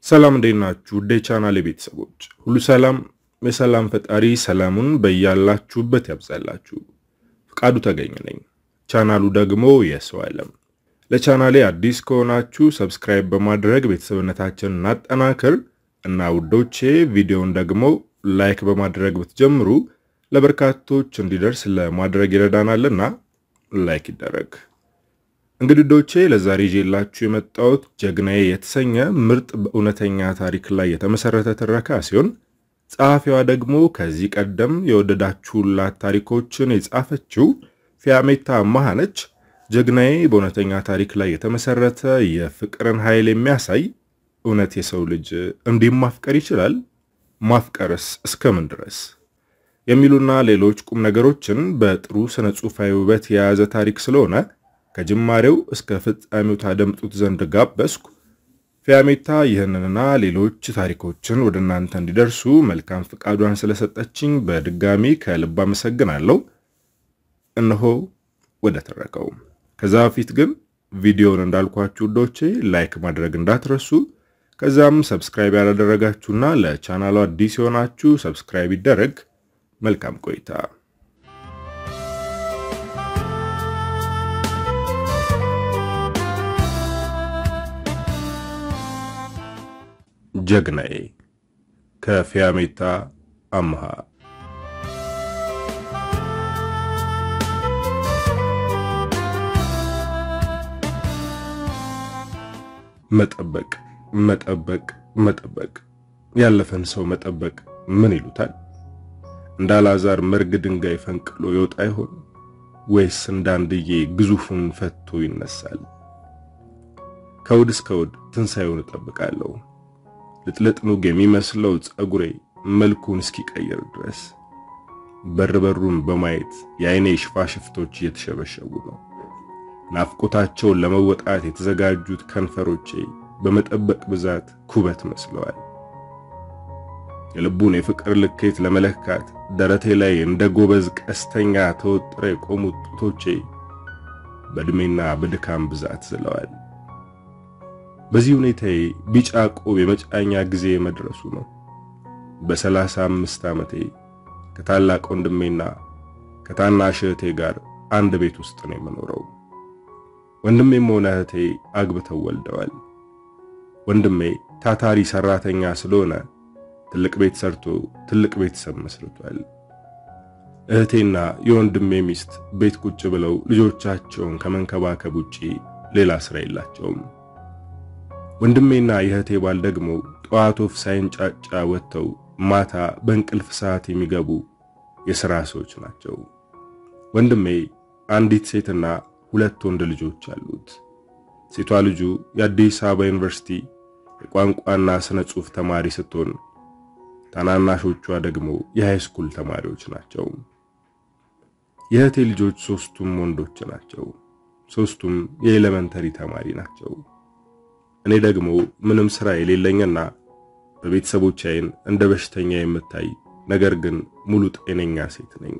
ሰላም እንዴት ናችሁ? ውዴ ቻናል ቤተሰቦች ሁሉ ሰላም፣ የሰላም ፈጣሪ ሰላሙን በያላችሁበት ያብዛላችሁ። ፍቃዱ ተገኘ ነኝ። ቻናሉ ደግሞ የሰው ዓለም። ለቻናሌ አዲስ ከሆናችሁ ሰብስክራይብ በማድረግ ቤተሰብነታችንን እናጠናክር እና ውዶቼ ቪዲዮውን ደግሞ ላይክ በማድረግ ብትጀምሩ ለበርካቶች እንዲደርስ ለማድረግ ይረዳናልና ላይክ ይደረግ። እንግዲህ ዶቼ ለዛሬ ይዤላችሁ የመጣሁት ጀግናዬ የተሰኘ ምርጥ በእውነተኛ ታሪክ ላይ የተመሰረተ ትረካ ሲሆን ጸሐፊዋ ደግሞ ከዚህ ቀደም የወደዳችሁላት ታሪኮችን የጻፈችው ፊያሜታ አማሃ ነች። ጀግናዬ በእውነተኛ ታሪክ ላይ የተመሰረተ የፍቅርን ኃይል የሚያሳይ እውነት የሰው ልጅ እንዲህ ማፍቀር ይችላል? ማፍቀርስ እስከምን ድረስ የሚሉና ሌሎች ቁም ነገሮችን በጥሩ ስነ ጽሑፋዊ ውበት የያዘ ታሪክ ስለሆነ ከጅማሬው እስከ ፍጻሜው ታደምጡት ዘንድ ጋበዝኩ። ፊያሜታ ይህንንና ሌሎች ታሪኮችን ወደ እናንተ እንዲደርሱ መልካም ፍቃዷን ስለሰጠችኝ በድጋሚ ከልብ አመሰግናለሁ። እነሆ ወደ ተረከው። ከዛ በፊት ግን ቪዲዮውን እንዳልኳችሁ ውዶቼ ላይክ ማድረግ እንዳትረሱ። ከዛም ሰብስክራይብ ያላደረጋችሁና ለቻናሉ አዲስ የሆናችሁ ሰብስክራይብ ይደረግ። መልካም ቆይታ። ጀግናዬ ከፊያሜታ አምሃ። መጠበቅ መጠበቅ መጠበቅ ያለፈን ሰው መጠበቅ ምን ይሉታል? እንደ አልዓዛር መርግ ድንጋይ ፈንቅሎ ይወጣ ይሆን ወይስ እንዳንድዬ ግዙፉን ፈቶ ይነሳል? ከውድ እስከ ውድ ትንሣኤውን እጠብቃለሁ። ልጥልጥ ኑግ የሚመስለው ጸጉሬ መልኩን እስኪቀይር ድረስ በር በሩን በማየት የአይኔ ሽፋሽፍቶች እየተሸበሸቡ ነው። ናፍቆታቸውን ለመወጣት የተዘጋጁት ከንፈሮቼ በመጠበቅ ብዛት ኩበት መስለዋል። የልቡን የፍቅር ልኬት ለመለካት ደረቴ ላይ እንደ ጎበዝ ቀስተኛ ተወጥረ የቆሙት ጡቶቼ በዕድሜና በድካም ብዛት ዝለዋል። በዚህ ሁኔታዬ ቢጫ ቆብ የመጫኛ ጊዜ መድረሱ ነው። በሰላሳ አምስት ዓመቴ ከታላቅ ወንድሜና ከታናሽ እህቴ ጋር አንድ ቤት ውስጥ ነው የምኖረው። ወንድሜም ሆነ እህቴ አግብተው ወልደዋል። ወንድሜ ታታሪ ሰራተኛ ስለሆነ ትልቅ ቤት ሰርቶ ትልቅ ቤተሰብ መስርቷል። እህቴና የወንድሜ ሚስት ቤት ቁጭ ብለው ልጆቻቸውን ከመንከባከብ ውጪ ሌላ ስራ የላቸውም። ወንድሜና የእህቴ ባል ደግሞ ጠዋት ወፍ ሳይንጫጫ ወጥተው ማታ በእንቅልፍ ሰዓት የሚገቡ የሥራ ሰዎች ናቸው። ወንድሜ አንዲት ሴትና ሁለት ወንድ ልጆች አሉት። ሴቷ ልጁ የአዲስ አበባ ዩኒቨርሲቲ የቋንቋና ስነ ጽሑፍ ተማሪ ስትሆን ታናናሾቿ ደግሞ የሃይስኩል ተማሪዎች ናቸው። የእህቴ ልጆች ሶስቱም ወንዶች ናቸው። ሶስቱም የኤሌመንተሪ ተማሪ ናቸው። እኔ ደግሞ ምንም ስራ የሌለኝና በቤተሰቦች ዓይን እንደ በሽተኛ የምታይ ነገር ግን ሙሉ ጤነኛ ሴት ነኝ።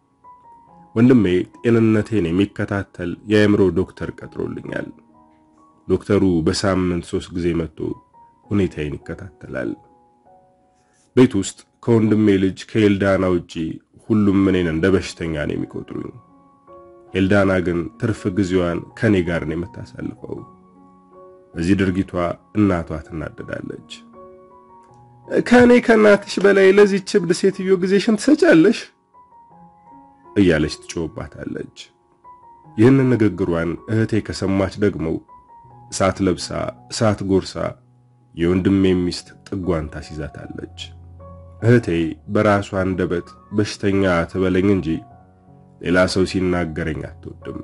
ወንድሜ ጤንነቴን የሚከታተል የአእምሮ ዶክተር ቀጥሮልኛል። ዶክተሩ በሳምንት ሶስት ጊዜ መጥቶ ሁኔታዬን ይከታተላል። ቤት ውስጥ ከወንድሜ ልጅ ከኤልዳና ውጪ ሁሉም እኔን እንደ በሽተኛ ነው የሚቆጥሩኝ። ኤልዳና ግን ትርፍ ጊዜዋን ከኔ ጋር ነው የምታሳልፈው። በዚህ ድርጊቷ እናቷ ትናደዳለች። ከእኔ ከእናትሽ በላይ ለዚህ ችብድ ሴትዮ ጊዜሽን ትሰጫለሽ እያለች ትጮህባታለች። ይህንን ንግግሯን እህቴ ከሰማች ደግሞ እሳት ለብሳ እሳት ጎርሳ የወንድሜ ሚስት ጥጓን ታስይዛታለች። እህቴ በራሷ አንደበት በሽተኛ ትበለኝ እንጂ ሌላ ሰው ሲናገረኝ አትወድም።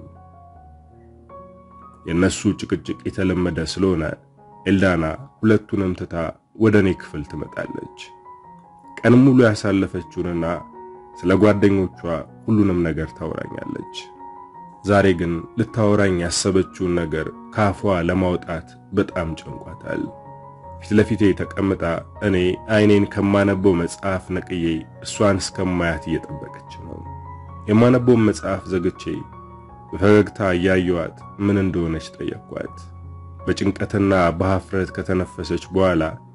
የነሱ ጭቅጭቅ የተለመደ ስለሆነ ኤልዳና ሁለቱንም ትታ ወደ እኔ ክፍል ትመጣለች። ቀን ሙሉ ያሳለፈችውንና ስለ ጓደኞቿ ሁሉንም ነገር ታወራኛለች። ዛሬ ግን ልታወራኝ ያሰበችውን ነገር ካፏ ለማውጣት በጣም ጨንቋታል። ፊት ለፊቴ ተቀምጣ እኔ አይኔን ከማነበው መጽሐፍ ነቅዬ እሷን እስከማያት እየጠበቀች ነው። የማነበውን መጽሐፍ ዘግቼ በፈገግታ እያየዋት ምን እንደሆነች ጠየቅኳት። በጭንቀትና በሐፍረት ከተነፈሰች በኋላ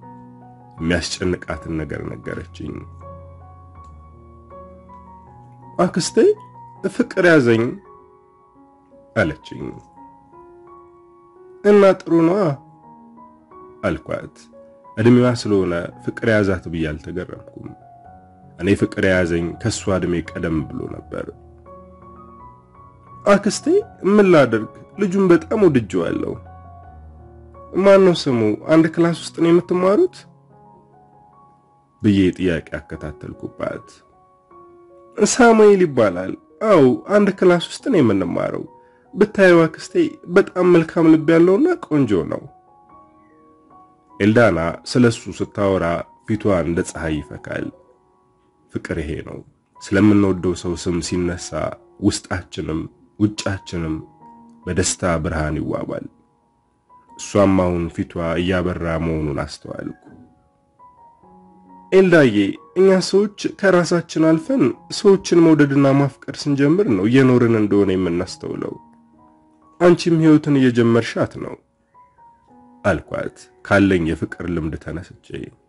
የሚያስጨንቃትን ነገር ነገረችኝ። አክስቴ ፍቅር ያዘኝ አለችኝ። እና ጥሩ ነዋ አልኳት። እድሜዋ ስለሆነ ፍቅር የያዛት ብዬ አልተገረምኩም። እኔ ፍቅር የያዘኝ ከሷ እድሜ ቀደም ብሎ ነበር። አክስቴ ምን ላድርግ፣ ልጁን በጣም ወድጄዋለሁ። ማን ነው ስሙ? አንድ ክላስ ውስጥ ነው የምትማሩት? ብዬ ጥያቄ አከታተልኩባት። ሳሙኤል ይባላል። አው አንድ ክላስ ውስጥ ነው የምንማረው። ብታየው አክስቴ በጣም መልካም ልብ ያለውና ቆንጆ ነው። ኤልዳና ስለሱ ስታወራ ፊቷ እንደ ፀሐይ ይፈካል። ፍቅር ይሄ ነው። ስለምንወደው ሰው ስም ሲነሳ ውስጣችንም ውጫችንም በደስታ ብርሃን ይዋባል። እሷም አሁን ፊቷ እያበራ መሆኑን አስተዋልኩ። ኤልዳዬ፣ እኛ ሰዎች ከራሳችን አልፈን ሰዎችን መውደድና ማፍቀር ስንጀምር ነው እየኖርን እንደሆነ የምናስተውለው። አንቺም ህይወትን እየጀመርሻት ነው አልኳት ካለኝ የፍቅር ልምድ ተነስቼ።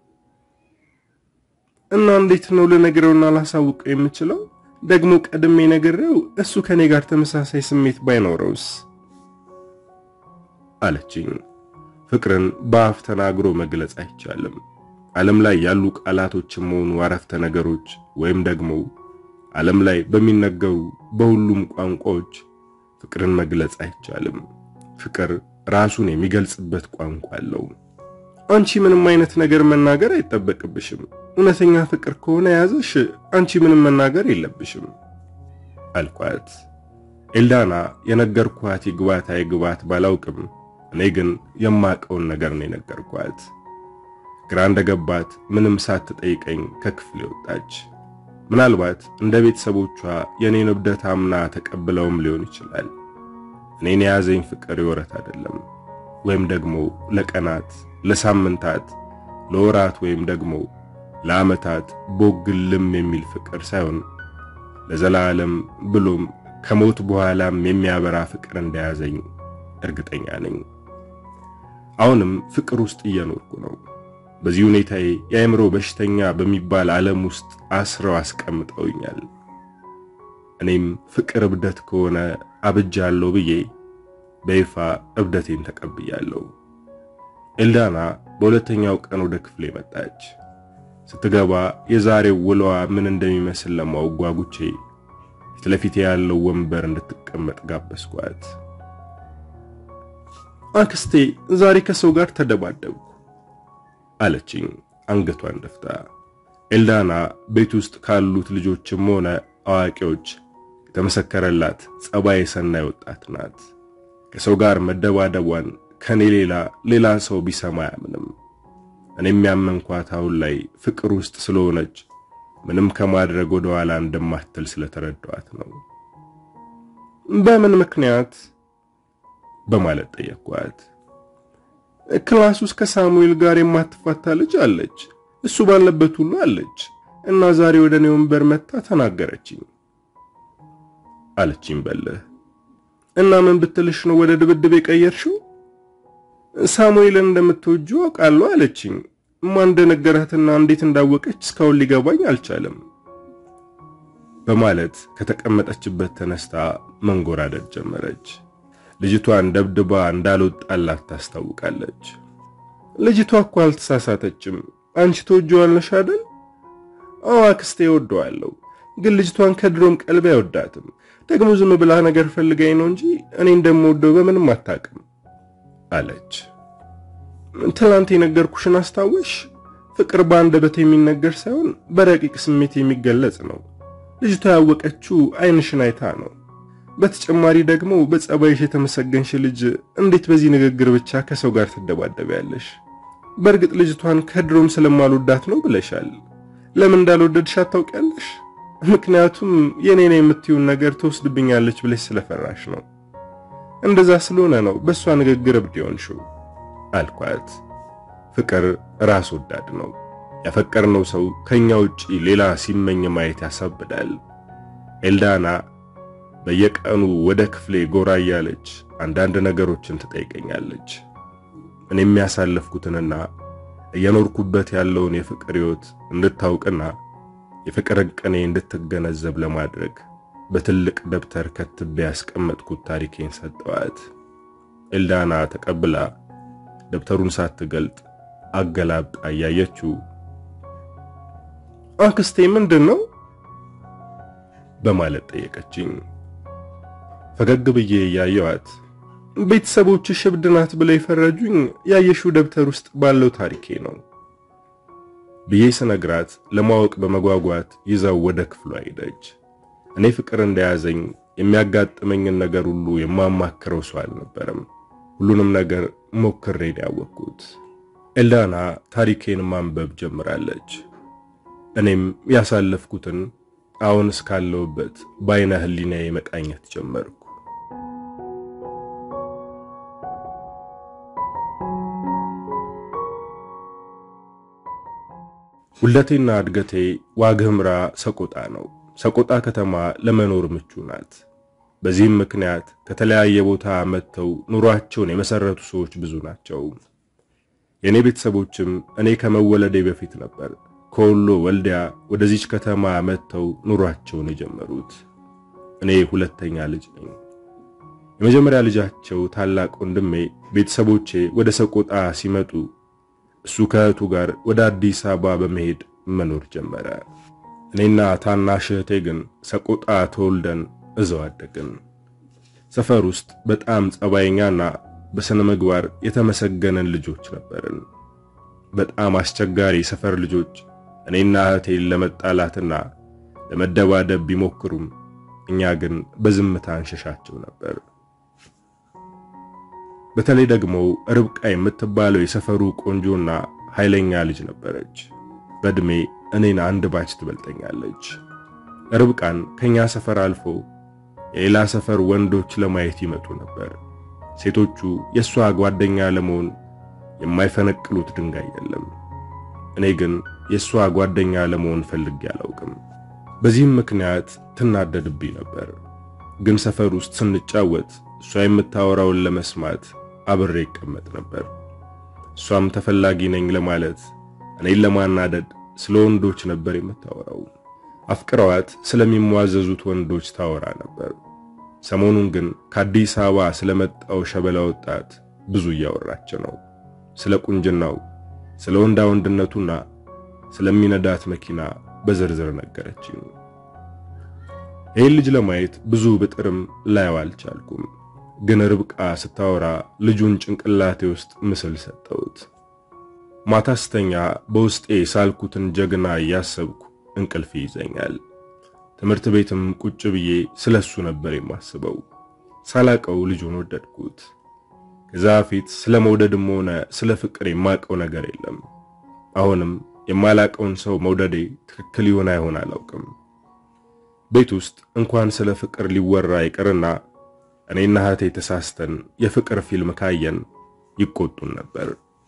እና እንዴት ነው ልነግረውና ላሳውቀው የምችለው? ደግሞ ቀድሜ ነግሬው እሱ ከኔ ጋር ተመሳሳይ ስሜት ባይኖረውስ? አለችኝ። ፍቅርን በአፍ ተናግሮ መግለጽ አይቻልም። ዓለም ላይ ያሉ ቃላቶችም ሆኑ አረፍተ ነገሮች ወይም ደግሞ ዓለም ላይ በሚነገሩ በሁሉም ቋንቋዎች ፍቅርን መግለጽ አይቻልም። ፍቅር ራሱን የሚገልጽበት ቋንቋ አለው። አንቺ ምንም አይነት ነገር መናገር አይጠበቅብሽም። እውነተኛ ፍቅር ከሆነ የያዘሽ አንቺ ምንም መናገር የለብሽም አልኳት። ኤልዳና የነገርኳት ይግባት አይግባት ባላውቅም እኔ ግን የማቀውን ነገር ነው የነገርኳት። ግራ እንደገባት ምንም ሳትጠይቀኝ ከክፍሌ ወጣች። ምናልባት እንደ ቤተሰቦቿ የኔን እብደት አምና ተቀብለውም ሊሆን ይችላል። እኔን የያዘኝ ፍቅር የወረት አይደለም፣ ወይም ደግሞ ለቀናት፣ ለሳምንታት፣ ለወራት ወይም ደግሞ ለዓመታት ቦግልም የሚል ፍቅር ሳይሆን ለዘላለም ብሎም ከሞት በኋላም የሚያበራ ፍቅር እንደያዘኝ እርግጠኛ ነኝ። አሁንም ፍቅር ውስጥ እየኖርኩ ነው። በዚህ ሁኔታዬ የአእምሮ በሽተኛ በሚባል ዓለም ውስጥ አስረው አስቀምጠውኛል። እኔም ፍቅር እብደት ከሆነ አብጃለሁ ብዬ በይፋ እብደቴን ተቀብያለሁ። ኤልዳና በሁለተኛው ቀን ወደ ክፍሌ መጣች። ስትገባ የዛሬው ውሎዋ ምን እንደሚመስል ለማወቅ ጓጉቼ ፊት ለፊቴ ያለው ወንበር እንድትቀመጥ ጋበዝኳት። አክስቴ ዛሬ ከሰው ጋር ተደባደብኩ አለችኝ አንገቷን ደፍታ። ኤልዳና ቤት ውስጥ ካሉት ልጆችም ሆነ አዋቂዎች የተመሰከረላት ጸባይ ሰናይ ወጣት ናት። ከሰው ጋር መደባደቧን ከኔ ሌላ ሌላ ሰው ቢሰማ አያምንም። እኔ የሚያመንኳት አሁን ላይ ፍቅር ውስጥ ስለሆነች ምንም ከማድረግ ወደ ኋላ እንደማትል ስለተረዳኋት ነው። በምን ምክንያት በማለት ጠየቅኳት። ክላስ ውስጥ ከሳሙኤል ጋር የማትፋታ ልጅ አለች። እሱ ባለበት ሁሉ አለች እና ዛሬ ወደ እኔ ወንበር መታ ተናገረችኝ አለችኝ በልህ። እና ምን ብትልሽ ነው ወደ ድብድብ የቀየርሽው? ሳሙኤልን እንደምትወጁ አውቃለሁ አለችኝ። ማን እንደነገራትና እንዴት እንዳወቀች እስካሁን ሊገባኝ አልቻለም በማለት ከተቀመጠችበት ተነስታ መንጎራደድ ጀመረች። ልጅቷን ደብድባ እንዳልወጣላት ታስታውቃለች። ልጅቷ እኮ አልተሳሳተችም። አንቺ ትወጂዋለሽ አይደል? አዎ አክስቴ እወደዋለሁ፣ ግን ልጅቷን ከድሮም ቀልቤ አይወዳትም። ደግሞ ዝም ብላ ነገር ፈልጋኝ ነው እንጂ እኔ እንደምወደው በምንም አታውቅም አለች። ትላንት የነገርኩሽን አስታወሽ? ፍቅር በአንደበት የሚነገር ሳይሆን በረቂቅ ስሜት የሚገለጽ ነው። ልጅቷ ያወቀችው ዓይንሽን አይታ ነው። በተጨማሪ ደግሞ በጸባይሽ የተመሰገንሽ ልጅ እንዴት በዚህ ንግግር ብቻ ከሰው ጋር ትደባደቢያለሽ? በእርግጥ ልጅቷን ከድሮም ስለማልወዳት ነው ብለሻል። ለምን እንዳልወደድሻት ታውቂያለሽ? ምክንያቱም የኔ ነው የምትዩን ነገር ትወስድብኛለች ብለሽ ስለፈራሽ ነው። እንደዛ ስለሆነ ነው በእሷ ንግግር እብድ የሆንሽው አልኳት። ፍቅር ራስ ወዳድ ነው። ያፈቀርነው ሰው ከኛ ውጪ ሌላ ሲመኝ ማየት ያሳብዳል። ኤልዳና በየቀኑ ወደ ክፍሌ ጎራ እያለች አንዳንድ ነገሮችን ትጠይቀኛለች። እኔ የሚያሳለፍኩትንና እየኖርኩበት ያለውን የፍቅር ሕይወት እንድታውቅና የፍቅርን ቅኔ እንድትገነዘብ ለማድረግ በትልቅ ደብተር ከትቤ ያስቀመጥኩት ታሪኬን ሰጠዋት። ኤልዳና ተቀብላ ደብተሩን ሳትገልጥ አገላብጣ እያየችው አክስቴ ምንድን ነው በማለት ጠየቀችኝ። ፈገግ ብዬ እያየዋት ቤተሰቦችሽ እብድ ናት ብለው የፈረጁኝ ያየሽው ደብተር ውስጥ ባለው ታሪኬ ነው ብዬ ስነግራት ለማወቅ በመጓጓት ይዛው ወደ ክፍሏ ሄደች። እኔ ፍቅር እንደያዘኝ የሚያጋጥመኝን ነገር ሁሉ የማማክረው ሰው አልነበረም። ሁሉንም ነገር ሞክሬን ያወቅኩት። ኤልዳና ታሪኬን ማንበብ ጀምራለች። እኔም ያሳለፍኩትን አሁን እስካለሁበት በአይነ ህሊናዬ መቃኘት ጀመርኩ። ውልደቴና እድገቴ ዋግኽምራ ሰቆጣ ነው። ሰቆጣ ከተማ ለመኖር ምቹ ናት። በዚህም ምክንያት ከተለያየ ቦታ መጥተው ኑሯቸውን የመሰረቱ ሰዎች ብዙ ናቸው። የእኔ ቤተሰቦችም እኔ ከመወለዴ በፊት ነበር ከወሎ ወልዲያ ወደዚች ከተማ መጥተው ኑሯቸውን የጀመሩት። እኔ ሁለተኛ ልጅ ነኝ። የመጀመሪያ ልጃቸው ታላቅ ወንድሜ ቤተሰቦቼ ወደ ሰቆጣ ሲመጡ እሱ ከእህቱ ጋር ወደ አዲስ አበባ በመሄድ መኖር ጀመረ። እኔና ታናሽ እህቴ ግን ሰቆጣ ተወልደን እዛው አደግን። ሰፈር ውስጥ በጣም ጸባይኛና በስነ ምግባር የተመሰገነን ልጆች ነበርን። በጣም አስቸጋሪ ሰፈር ልጆች እኔና እህቴን ለመጣላትና ለመደባደብ ቢሞክሩም እኛ ግን በዝምታ እንሸሻቸው ነበር። በተለይ ደግሞ ርብቃ የምትባለው የሰፈሩ ቆንጆና ኃይለኛ ልጅ ነበረች። በእድሜ እኔን አንድ ባች ትበልጠኛለች። ርብቃን ከኛ ሰፈር አልፎ የሌላ ሰፈር ወንዶች ለማየት ይመጡ ነበር። ሴቶቹ የእሷ ጓደኛ ለመሆን የማይፈነቅሉት ድንጋይ የለም። እኔ ግን የእሷ ጓደኛ ለመሆን ፈልጌ አላውቅም። በዚህም ምክንያት ትናደድብኝ ነበር። ግን ሰፈር ውስጥ ስንጫወት እሷ የምታወራውን ለመስማት አብሬ ይቀመጥ ነበር። እሷም ተፈላጊ ነኝ ለማለት እኔን ለማናደድ ስለ ወንዶች ነበር የምታወራው። አፍቅረዋት ስለሚሟዘዙት ወንዶች ታወራ ነበር። ሰሞኑን ግን ከአዲስ አበባ ስለመጣው ሸበላ ወጣት ብዙ እያወራች ነው። ስለ ቁንጅናው፣ ስለ ወንዳ ወንድነቱና ስለሚነዳት መኪና በዝርዝር ነገረችኝ። ይህን ልጅ ለማየት ብዙ ብጥርም ላየው አልቻልኩም። ግን ርብቃ ስታወራ ልጁን ጭንቅላቴ ውስጥ ምስል ሰጠሁት። ማታ ስተኛ በውስጤ ሳልኩትን ጀግና እያሰብኩ እንቅልፍ ይዘኛል። ትምህርት ቤትም ቁጭ ብዬ ስለሱ ነበር የማስበው። ሳላቀው ልጁን ወደድኩት። ከዛ ፊት ስለ መውደድም ሆነ ስለ ፍቅር የማቀው ነገር የለም። አሁንም የማላቀውን ሰው መውደዴ ትክክል ይሆን አይሆን አላውቅም። ቤት ውስጥ እንኳን ስለ ፍቅር ሊወራ ይቅርና እኔና እህቴ ተሳስተን የፍቅር ፊልም ካየን ይቆጡን ነበር።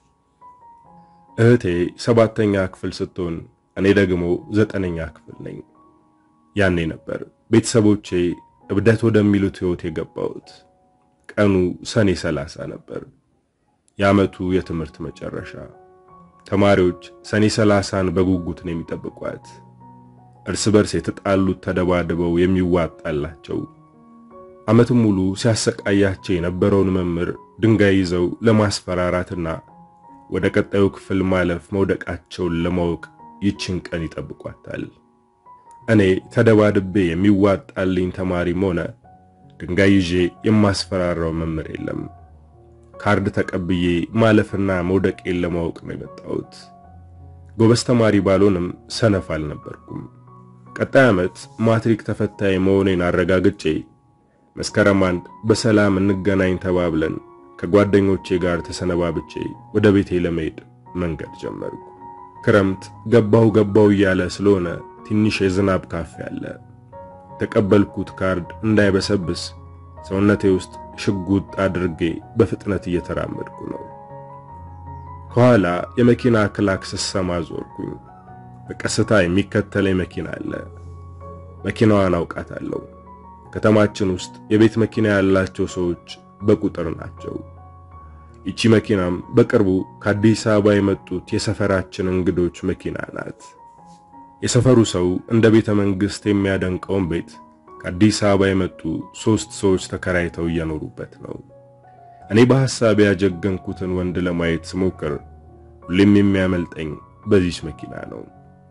እህቴ ሰባተኛ ክፍል ስትሆን እኔ ደግሞ ዘጠነኛ ክፍል ነኝ። ያኔ ነበር ቤተሰቦቼ እብደት ወደሚሉት ሕይወት የገባሁት። ቀኑ ሰኔ ሰላሳ ነበር፣ የዓመቱ የትምህርት መጨረሻ። ተማሪዎች ሰኔ ሰላሳን በጉጉት ነው የሚጠብቋት። እርስ በርስ የተጣሉት ተደባድበው የሚዋጣላቸው ዓመቱን ሙሉ ሲያሰቃያቸው የነበረውን መምህር ድንጋይ ይዘው ለማስፈራራትና ወደ ቀጣዩ ክፍል ማለፍ መውደቃቸውን ለማወቅ ይችን ቀን ይጠብቋታል። እኔ ተደባድቤ የሚዋጣልኝ ተማሪም ሆነ ድንጋይ ይዤ የማስፈራራው መምህር የለም። ካርድ ተቀብዬ ማለፍና መውደቄን ለማወቅ ነው የመጣሁት። ጎበዝ ተማሪ ባልሆንም ሰነፍ አልነበርኩም። ቀጣይ ዓመት ማትሪክ ተፈታኝ መሆኔን አረጋግጬ መስከረም አንድ በሰላም እንገናኝ ተባብለን ከጓደኞቼ ጋር ተሰነባብቼ ወደ ቤቴ ለመሄድ መንገድ ጀመርኩ። ክረምት ገባው ገባው እያለ ስለሆነ ትንሽ የዝናብ ካፌ አለ። የተቀበልኩት ካርድ እንዳይበሰብስ ሰውነቴ ውስጥ ሽጉጥ አድርጌ በፍጥነት እየተራመድኩ ነው። ከኋላ የመኪና ክላክስ ስሰማ ዞርኩኝ። በቀስታ የሚከተለኝ መኪና አለ። መኪናዋን አውቃታለሁ። ከተማችን ውስጥ የቤት መኪና ያላቸው ሰዎች በቁጥር ናቸው። ይቺ መኪናም በቅርቡ ከአዲስ አበባ የመጡት የሰፈራችን እንግዶች መኪና ናት። የሰፈሩ ሰው እንደ ቤተ መንግሥት የሚያደንቀውን ቤት ከአዲስ አበባ የመጡ ሦስት ሰዎች ተከራይተው እየኖሩበት ነው። እኔ በሐሳብ ያጀገንኩትን ወንድ ለማየት ስሞክር ሁሌም የሚያመልጠኝ በዚች መኪና ነው።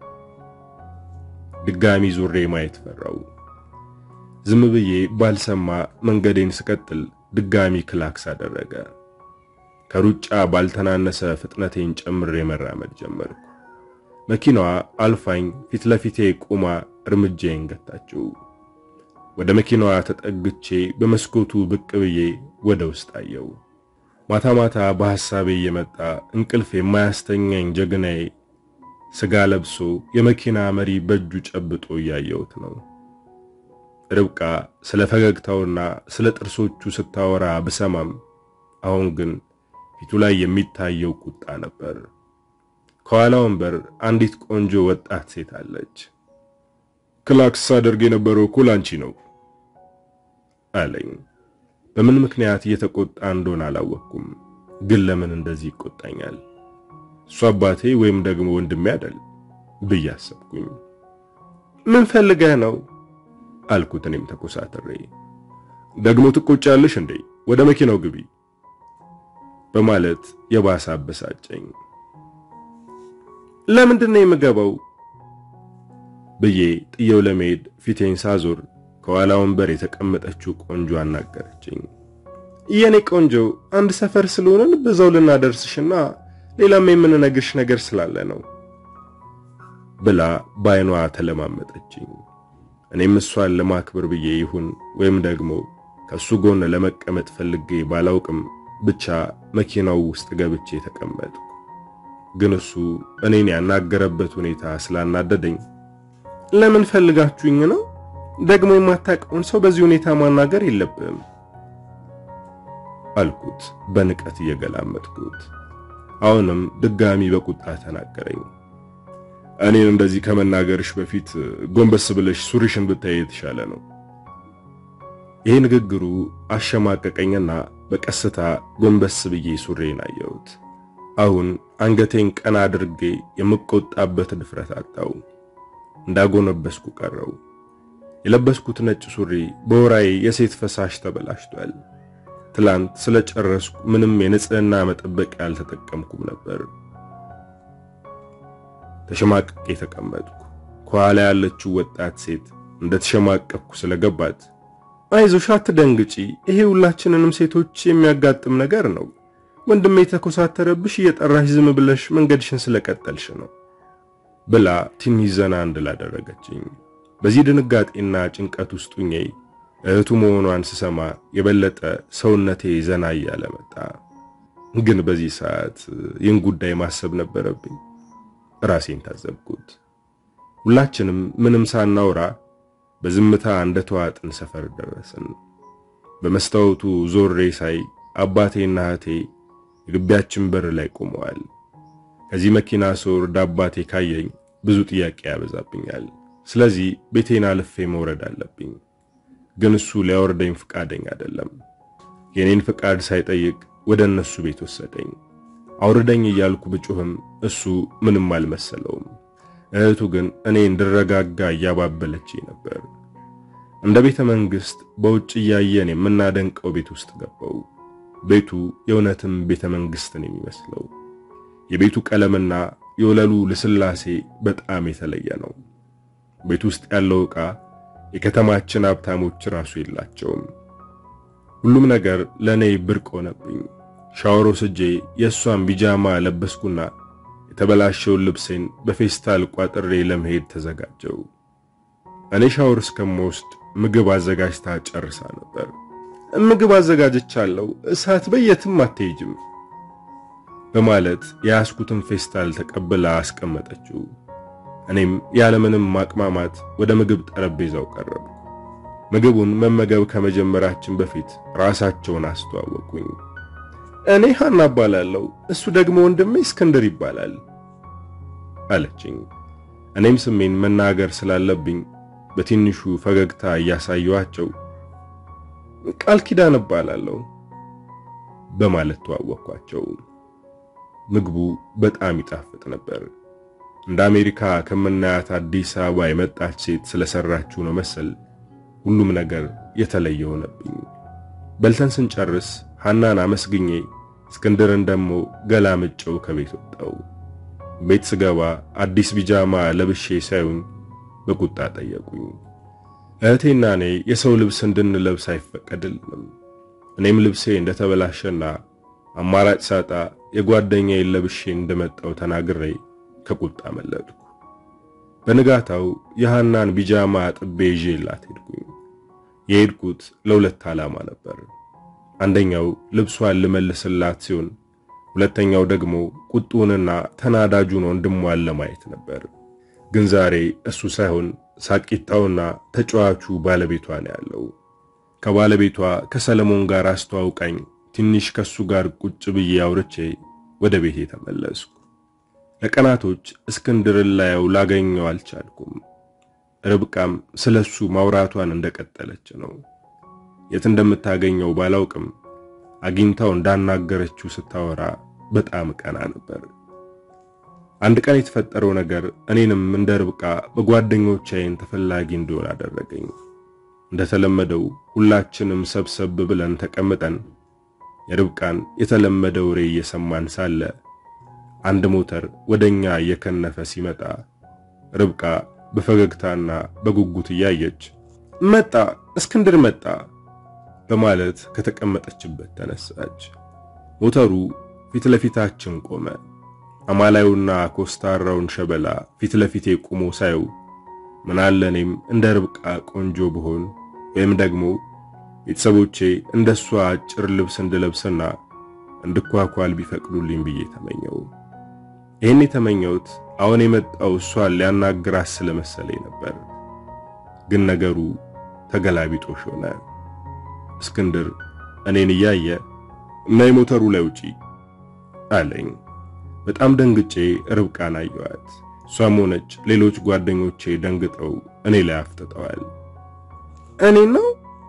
ድጋሚ ዙሬ ማየት ፈራው። ዝም ብዬ ባልሰማ መንገዴን ስቀጥል ድጋሚ ክላክስ አደረገ። ከሩጫ ባልተናነሰ ፍጥነቴን ጨምሬ መራመድ ጀመርኩ። መኪናዋ አልፋኝ ፊት ለፊቴ ቆማ እርምጃዬን ገታችው። ወደ መኪናዋ ተጠግቼ በመስኮቱ ብቅ ብዬ ወደ ውስጥ አየው። ማታ ማታ በሐሳቤ እየመጣ እንቅልፍ የማያስተኛኝ ጀግናዬ ስጋ ለብሶ የመኪና መሪ በእጁ ጨብጦ እያየሁት ነው። ርብቃ ስለ ፈገግታውና ስለ ጥርሶቹ ስታወራ ብሰማም አሁን ግን ፊቱ ላይ የሚታየው ቁጣ ነበር። ከኋላ ወንበር አንዲት ቆንጆ ወጣት ሴት አለች። ክላክስ አደርግ የነበረው እኮ ላንቺ ነው አለኝ። በምን ምክንያት እየተቆጣ እንደሆነ አላወቅኩም፣ ግን ለምን እንደዚህ ይቆጣኛል? እሱ አባቴ ወይም ደግሞ ወንድሜ አይደል ብዬ አሰብኩኝ። ምን ፈልገህ ነው አልኩት። እኔም ተኮሳትሬ ደግሞ ትቆጫለሽ እንዴ? ወደ መኪናው ግቢ በማለት የባሰ አበሳጨኝ። ለምንድን ነው የምገባው ብዬ ጥየው ለመሄድ ፊቴን ሳዞር ከኋላ ወንበር የተቀመጠችው ቆንጆ አናገረችኝ። የኔ ቆንጆ አንድ ሰፈር ስለሆነን በዛው ልናደርስሽና ሌላም የምንነግርሽ ነገር ስላለ ነው ብላ በዓይኗ ተለማመጠችኝ። እኔም እሷን ለማክበር ብዬ ይሁን ወይም ደግሞ ከሱ ጎን ለመቀመጥ ፈልጌ ባላውቅም ብቻ መኪናው ውስጥ ገብቼ ተቀመጥኩ። ግን እሱ እኔን ያናገረበት ሁኔታ ስላናደደኝ ለምን ፈልጋችሁኝ ነው? ደግሞ የማታውቀውን ሰው በዚህ ሁኔታ ማናገር የለብህም አልኩት በንቀት እየገላመጥኩት። አሁንም ድጋሚ በቁጣ ተናገረኝ። እኔን እንደዚህ ከመናገርሽ በፊት ጎንበስ ብለሽ ሱሪሽን ብታይ የተሻለ ነው። ይሄ ንግግሩ አሸማቀቀኝና በቀስታ ጎንበስ ብዬ ሱሬን አየሁት። አሁን አንገቴን ቀና አድርጌ የምቆጣበት ድፍረት አጣው። እንዳጎነበስኩ ቀረው። የለበስኩት ነጭ ሱሪ በወራዬ የሴት ፈሳሽ ተበላሽቷል። ትላንት ስለጨረስኩ ምንም የንጽህና መጠበቂያ አልተጠቀምኩም ነበር። ተሸማቅቄ ተቀመጥኩ። ከኋላ ያለችው ወጣት ሴት እንደተሸማቀቅኩ ስለገባት አይዞሽ፣ አትደንግጪ፣ ይሄ ሁላችንንም ሴቶች የሚያጋጥም ነገር ነው። ወንድሜ የተኮሳተረብሽ እየጠራሽ ዝም ብለሽ መንገድሽን ስለቀጠልሽ ነው ብላ ትንሽ ዘና እንድል አደረገችኝ። በዚህ ድንጋጤና ጭንቀት ውስጥ ሆኜ እህቱ መሆኗን ስሰማ የበለጠ ሰውነቴ ዘና እያለ መጣ። ግን በዚህ ሰዓት ይህን ጉዳይ ማሰብ ነበረብኝ። ራሴን ታዘብኩት። ሁላችንም ምንም ሳናውራ በዝምታ እንደተዋጥን ሰፈር ደረስን። በመስታወቱ ዞሬ ሳይ አባቴና እህቴ የግቢያችን በር ላይ ቆመዋል። ከዚህ መኪና ስወርድ አባቴ ካየኝ ብዙ ጥያቄ ያበዛብኛል። ስለዚህ ቤቴን አልፌ መውረድ አለብኝ። ግን እሱ ሊያወርደኝ ፍቃደኛ አይደለም። የኔን ፍቃድ ሳይጠይቅ ወደ እነሱ ቤት ወሰደኝ። አውርደኝ እያልኩ ብጩህም እሱ ምንም አልመሰለውም። እህቱ ግን እኔ እንድረጋጋ እያባበለች ነበር። እንደ ቤተ መንግስት በውጭ እያየን የምናደንቀው ቤት ውስጥ ገባው። ቤቱ የእውነትም ቤተ መንግስትን የሚመስለው የቤቱ ቀለምና የወለሉ ልስላሴ በጣም የተለየ ነው። ቤት ውስጥ ያለው ዕቃ የከተማችን ሀብታሞች ራሱ የላቸውም። ሁሉም ነገር ለእኔ ብርቅ ሆነብኝ። ሻወር ወስጄ የእሷን ቢጃማ ለበስኩና የተበላሸውን ልብሴን በፌስታል ቋጥሬ ለመሄድ ተዘጋጀው። እኔ ሻወር እስከምወስድ ምግብ አዘጋጅታ ጨርሳ ነበር። ምግብ አዘጋጅቻለሁ፣ እሳት በየትም አትሄጅም በማለት የያዝኩትን ፌስታል ተቀብላ አስቀመጠችው። እኔም ያለምንም ማቅማማት ወደ ምግብ ጠረጴዛው ቀረብኩ። ምግቡን መመገብ ከመጀመራችን በፊት ራሳቸውን አስተዋወቁኝ። እኔ ሐና እባላለሁ፣ እሱ ደግሞ ወንድሜ እስክንድር ይባላል አለችኝ። እኔም ስሜን መናገር ስላለብኝ በትንሹ ፈገግታ እያሳየኋቸው ቃል ኪዳን እባላለሁ በማለት ተዋወቅኳቸው። ምግቡ በጣም ይጣፍጥ ነበር። እንደ አሜሪካ ከምናያት አዲስ አበባ የመጣች ሴት ስለሰራችው ነው መሰል ሁሉም ነገር የተለየ ሆነብኝ። በልተን ስንጨርስ ሐናን አመስግኜ እስክንድርን ደግሞ ገላምጬው ከቤት ወጣው። ቤት ስገባ አዲስ ቢጃማ ለብሼ ሳዩኝ በቁጣ ጠየቁኝ። እህቴና እኔ የሰው ልብስ እንድንለብስ አይፈቀድልንም። እኔም ልብሴ እንደተበላሸና አማራጭ ሳጣ የጓደኛዬን ለብሼ እንደመጣው ተናግሬ ከቁጣ መለጥኩ። በንጋታው የሐናን ቢጃማ ጥቤ ይዤላት ሄድኩኝ። የሄድኩት ለሁለት ዓላማ ነበር። አንደኛው ልብሷን ልመልስላት ሲሆን፣ ሁለተኛው ደግሞ ቁጡንና ተናዳጁን ወንድሟን ለማየት ነበር። ግን ዛሬ እሱ ሳይሆን ሳቂታውና ተጫዋቹ ባለቤቷ ነው ያለው። ከባለቤቷ ከሰለሞን ጋር አስተዋውቃኝ ትንሽ ከሱ ጋር ቁጭ ብዬ አውርቼ ወደ ቤቴ ተመለስኩ። ለቀናቶች እስክንድርን ላየው ላገኘው አልቻልኩም። ርብቃም ስለሱ ማውራቷን እንደቀጠለች ነው። የት እንደምታገኘው ባላውቅም አግኝታው እንዳናገረችው ስታወራ በጣም ቀና ነበር። አንድ ቀን የተፈጠረው ነገር እኔንም እንደ ርብቃ በጓደኞቼ ዓይን ተፈላጊ እንዲሆን አደረገኝ። እንደተለመደው ሁላችንም ሰብሰብ ብለን ተቀምጠን የርብቃን የተለመደ ወሬ እየሰማን ሳለ አንድ ሞተር ወደኛ እየከነፈ ሲመጣ ርብቃ በፈገግታና በጉጉት እያየች መጣ፣ እስክንድር መጣ በማለት ከተቀመጠችበት ተነሳች። ሞተሩ ፊት ለፊታችን ቆመ። አማላዩና ኮስታራውን ሸበላ ፊት ለፊቴ ቆሞ ሳየው ምናለ እኔም እንደ ርብቃ ቆንጆ ብሆን ወይም ደግሞ ቤተሰቦቼ እንደሷ አጭር ልብስ እንድለብስና እንድኳኳል ቢፈቅዱልኝ ብዬ ተመኘው። ይህን የተመኘሁት አሁን የመጣው እሷን ሊያናግራት ስለመሰለኝ ነበር። ግን ነገሩ ተገላቢጦሽ ሆነ። እስክንድር እኔን እያየ እና የሞተሩ ላይ ውጪ አለኝ። በጣም ደንግጬ ርብቃን አየኋት። እሷም ሆነች ሌሎች ጓደኞቼ ደንግጠው እኔ ላይ አፍጥጠዋል። እኔ ነው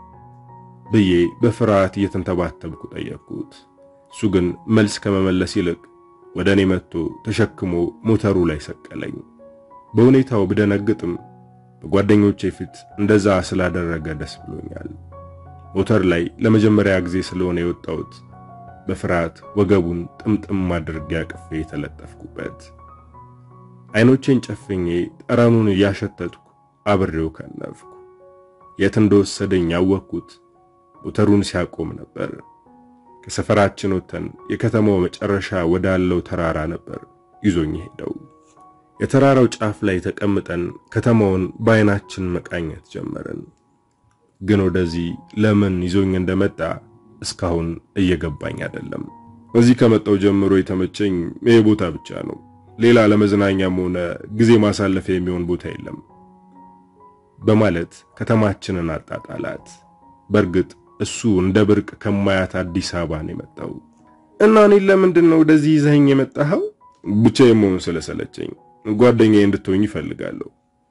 ብዬ በፍርሃት እየተንተባተብኩ ጠየቅኩት። እሱ ግን መልስ ከመመለስ ይልቅ ወደ እኔ መጥቶ ተሸክሞ ሞተሩ ላይ ሰቀለኝ። በሁኔታው ብደነግጥም በጓደኞቼ ፊት እንደዛ ስላደረገ ደስ ብሎኛል። ሞተር ላይ ለመጀመሪያ ጊዜ ስለሆነ የወጣሁት በፍርሃት ወገቡን ጥምጥም አድርጌ አቅፌ የተለጠፍኩበት። አይኖቼን ጨፍኜ ጠረኑን እያሸተትኩ አብሬው ከነፍኩ። የት እንደወሰደኝ ያወቅኩት ሞተሩን ሲያቆም ነበር። ከሰፈራችን ወጥተን የከተማው መጨረሻ ወዳለው ተራራ ነበር ይዞኝ ሄደው። የተራራው ጫፍ ላይ ተቀምጠን ከተማውን በአይናችን መቃኘት ጀመርን። ግን ወደዚህ ለምን ይዞኝ እንደመጣ እስካሁን እየገባኝ አይደለም። እዚህ ከመጣው ጀምሮ የተመቸኝ ይሄ ቦታ ብቻ ነው። ሌላ ለመዝናኛም ሆነ ጊዜ ማሳለፊያ የሚሆን ቦታ የለም በማለት ከተማችንን አጣጣላት። በእርግጥ እሱ እንደ ብርቅ ከማያት አዲስ አበባ ነው የመጣው እና እኔን ለምንድን ነው ወደዚህ ይዘኸኝ የመጣኸው? ብቻዬን መሆን ስለሰለቸኝ ጓደኛዬ እንድትሆኝ ይፈልጋለሁ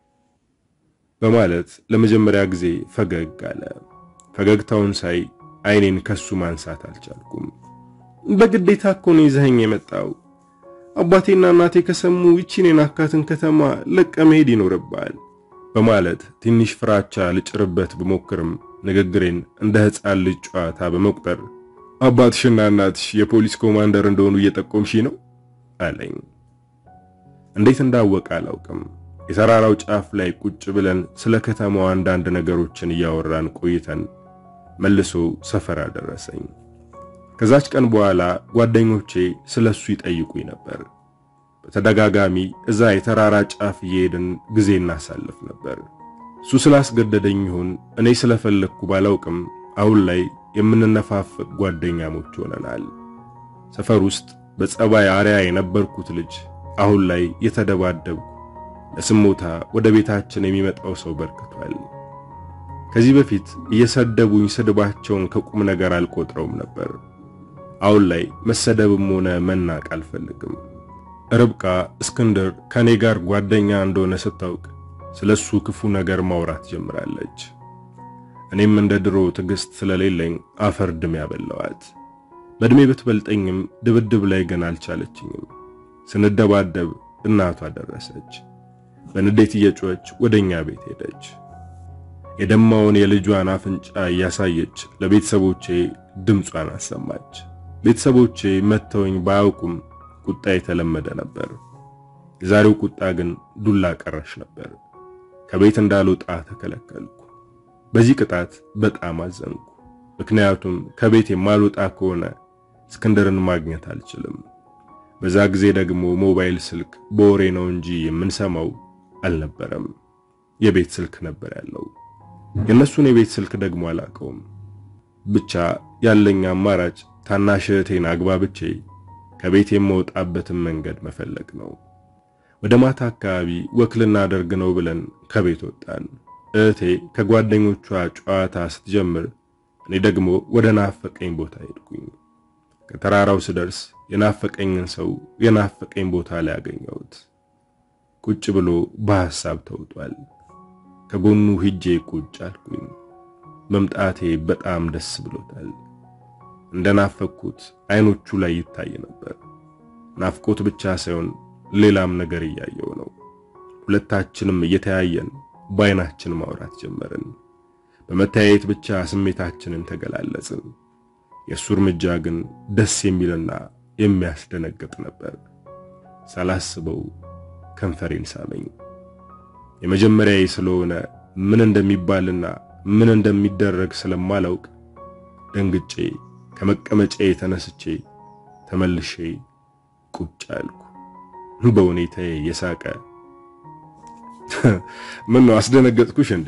በማለት ለመጀመሪያ ጊዜ ፈገግ አለ። ፈገግታውን ሳይ አይኔን ከሱ ማንሳት አልቻልኩም። በግዴታ እኮ ነው ይዘኸኝ የመጣው። አባቴና እናቴ ከሰሙ ይቺን የናካትን ከተማ ለቀ መሄድ ይኖርብሃል በማለት ትንሽ ፍራቻ ልጭርበት ብሞክርም ንግግሬን እንደ ሕፃን ልጅ ጨዋታ በመቁጠር አባትሽና እናትሽ የፖሊስ ኮማንደር እንደሆኑ እየጠቆምሽ ነው አለኝ። እንዴት እንዳወቀ አላውቅም። የተራራው ጫፍ ላይ ቁጭ ብለን ስለ ከተማው አንዳንድ ነገሮችን እያወራን ቆይተን መልሶ ሰፈር አደረሰኝ። ከዛች ቀን በኋላ ጓደኞቼ ስለሱ ይጠይቁኝ ነበር። በተደጋጋሚ እዛ የተራራ ጫፍ እየሄድን ጊዜ እናሳልፍ ነበር። እሱ ስላስገደደኝ ይሁን እኔ ስለፈለግኩ ባላውቅም አሁን ላይ የምንነፋፈቅ ጓደኛሞች ሆነናል። ሰፈር ውስጥ በጸባይ አርያ የነበርኩት ልጅ አሁን ላይ የተደባደብኩ ለስሞታ ወደ ቤታችን የሚመጣው ሰው በርክቷል። ከዚህ በፊት እየሰደቡኝ ስድባቸውን ከቁም ነገር አልቆጥረውም ነበር። አሁን ላይ መሰደብም ሆነ መናቅ አልፈልግም። ርብቃ እስክንድር ከኔ ጋር ጓደኛ እንደሆነ ስታውቅ ስለሱ ክፉ ነገር ማውራት ጀምራለች። እኔም እንደ ድሮ ትዕግስት ስለሌለኝ አፈር ድም ያበላዋት። በእድሜ ብትበልጠኝም ድብድብ ላይ ግን አልቻለችኝም። ስንደባደብ እናቷ ደረሰች። በንዴት እየጮኸች ወደኛ ቤት ሄደች። የደማውን የልጇን አፍንጫ እያሳየች ለቤተሰቦቼ ድምጿን አሰማች። ቤተሰቦቼ መተውኝ ባያውቁም ቁጣ የተለመደ ነበር። የዛሬው ቁጣ ግን ዱላ ቀረሽ ነበር። ከቤት እንዳልወጣ ተከለከልኩ። በዚህ ቅጣት በጣም አዘንኩ። ምክንያቱም ከቤት የማልወጣ ከሆነ እስክንድርን ማግኘት አልችልም። በዛ ጊዜ ደግሞ ሞባይል ስልክ በወሬ ነው እንጂ የምንሰማው አልነበረም። የቤት ስልክ ነበር ያለው። የእነሱን የቤት ስልክ ደግሞ አላውቀውም። ብቻ ያለኝ አማራጭ ታናሽ እህቴን አግባብቼ ከቤት የምወጣበትን መንገድ መፈለግ ነው። ወደ ማታ አካባቢ ወክ ልናደርግ ነው ብለን ከቤት ወጣን። እህቴ ከጓደኞቿ ጨዋታ ስትጀምር፣ እኔ ደግሞ ወደ ናፈቀኝ ቦታ ሄድኩኝ። ከተራራው ስደርስ የናፈቀኝን ሰው የናፈቀኝ ቦታ ላይ አገኘሁት። ቁጭ ብሎ በሐሳብ ተውጧል። ከጎኑ ሂጄ ቁጭ አልኩኝ። መምጣቴ በጣም ደስ ብሎታል። እንደናፈቅኩት አይኖቹ ላይ ይታይ ነበር። ናፍቆት ብቻ ሳይሆን ሌላም ነገር እያየው ነው። ሁለታችንም እየተያየን በአይናችን ማውራት ጀመርን። በመተያየት ብቻ ስሜታችንን ተገላለጽን። የእሱ እርምጃ ግን ደስ የሚልና የሚያስደነግጥ ነበር። ሳላስበው ከንፈሬን ሳመኝ። የመጀመሪያዬ ስለሆነ ምን እንደሚባልና ምን እንደሚደረግ ስለማላውቅ ደንግጬ ከመቀመጫዬ ተነስቼ ተመልሼ ቁጭ አልኩ። በሁኔታዬ የሳቀ ምን ነው አስደነገጥኩሽ እንዴ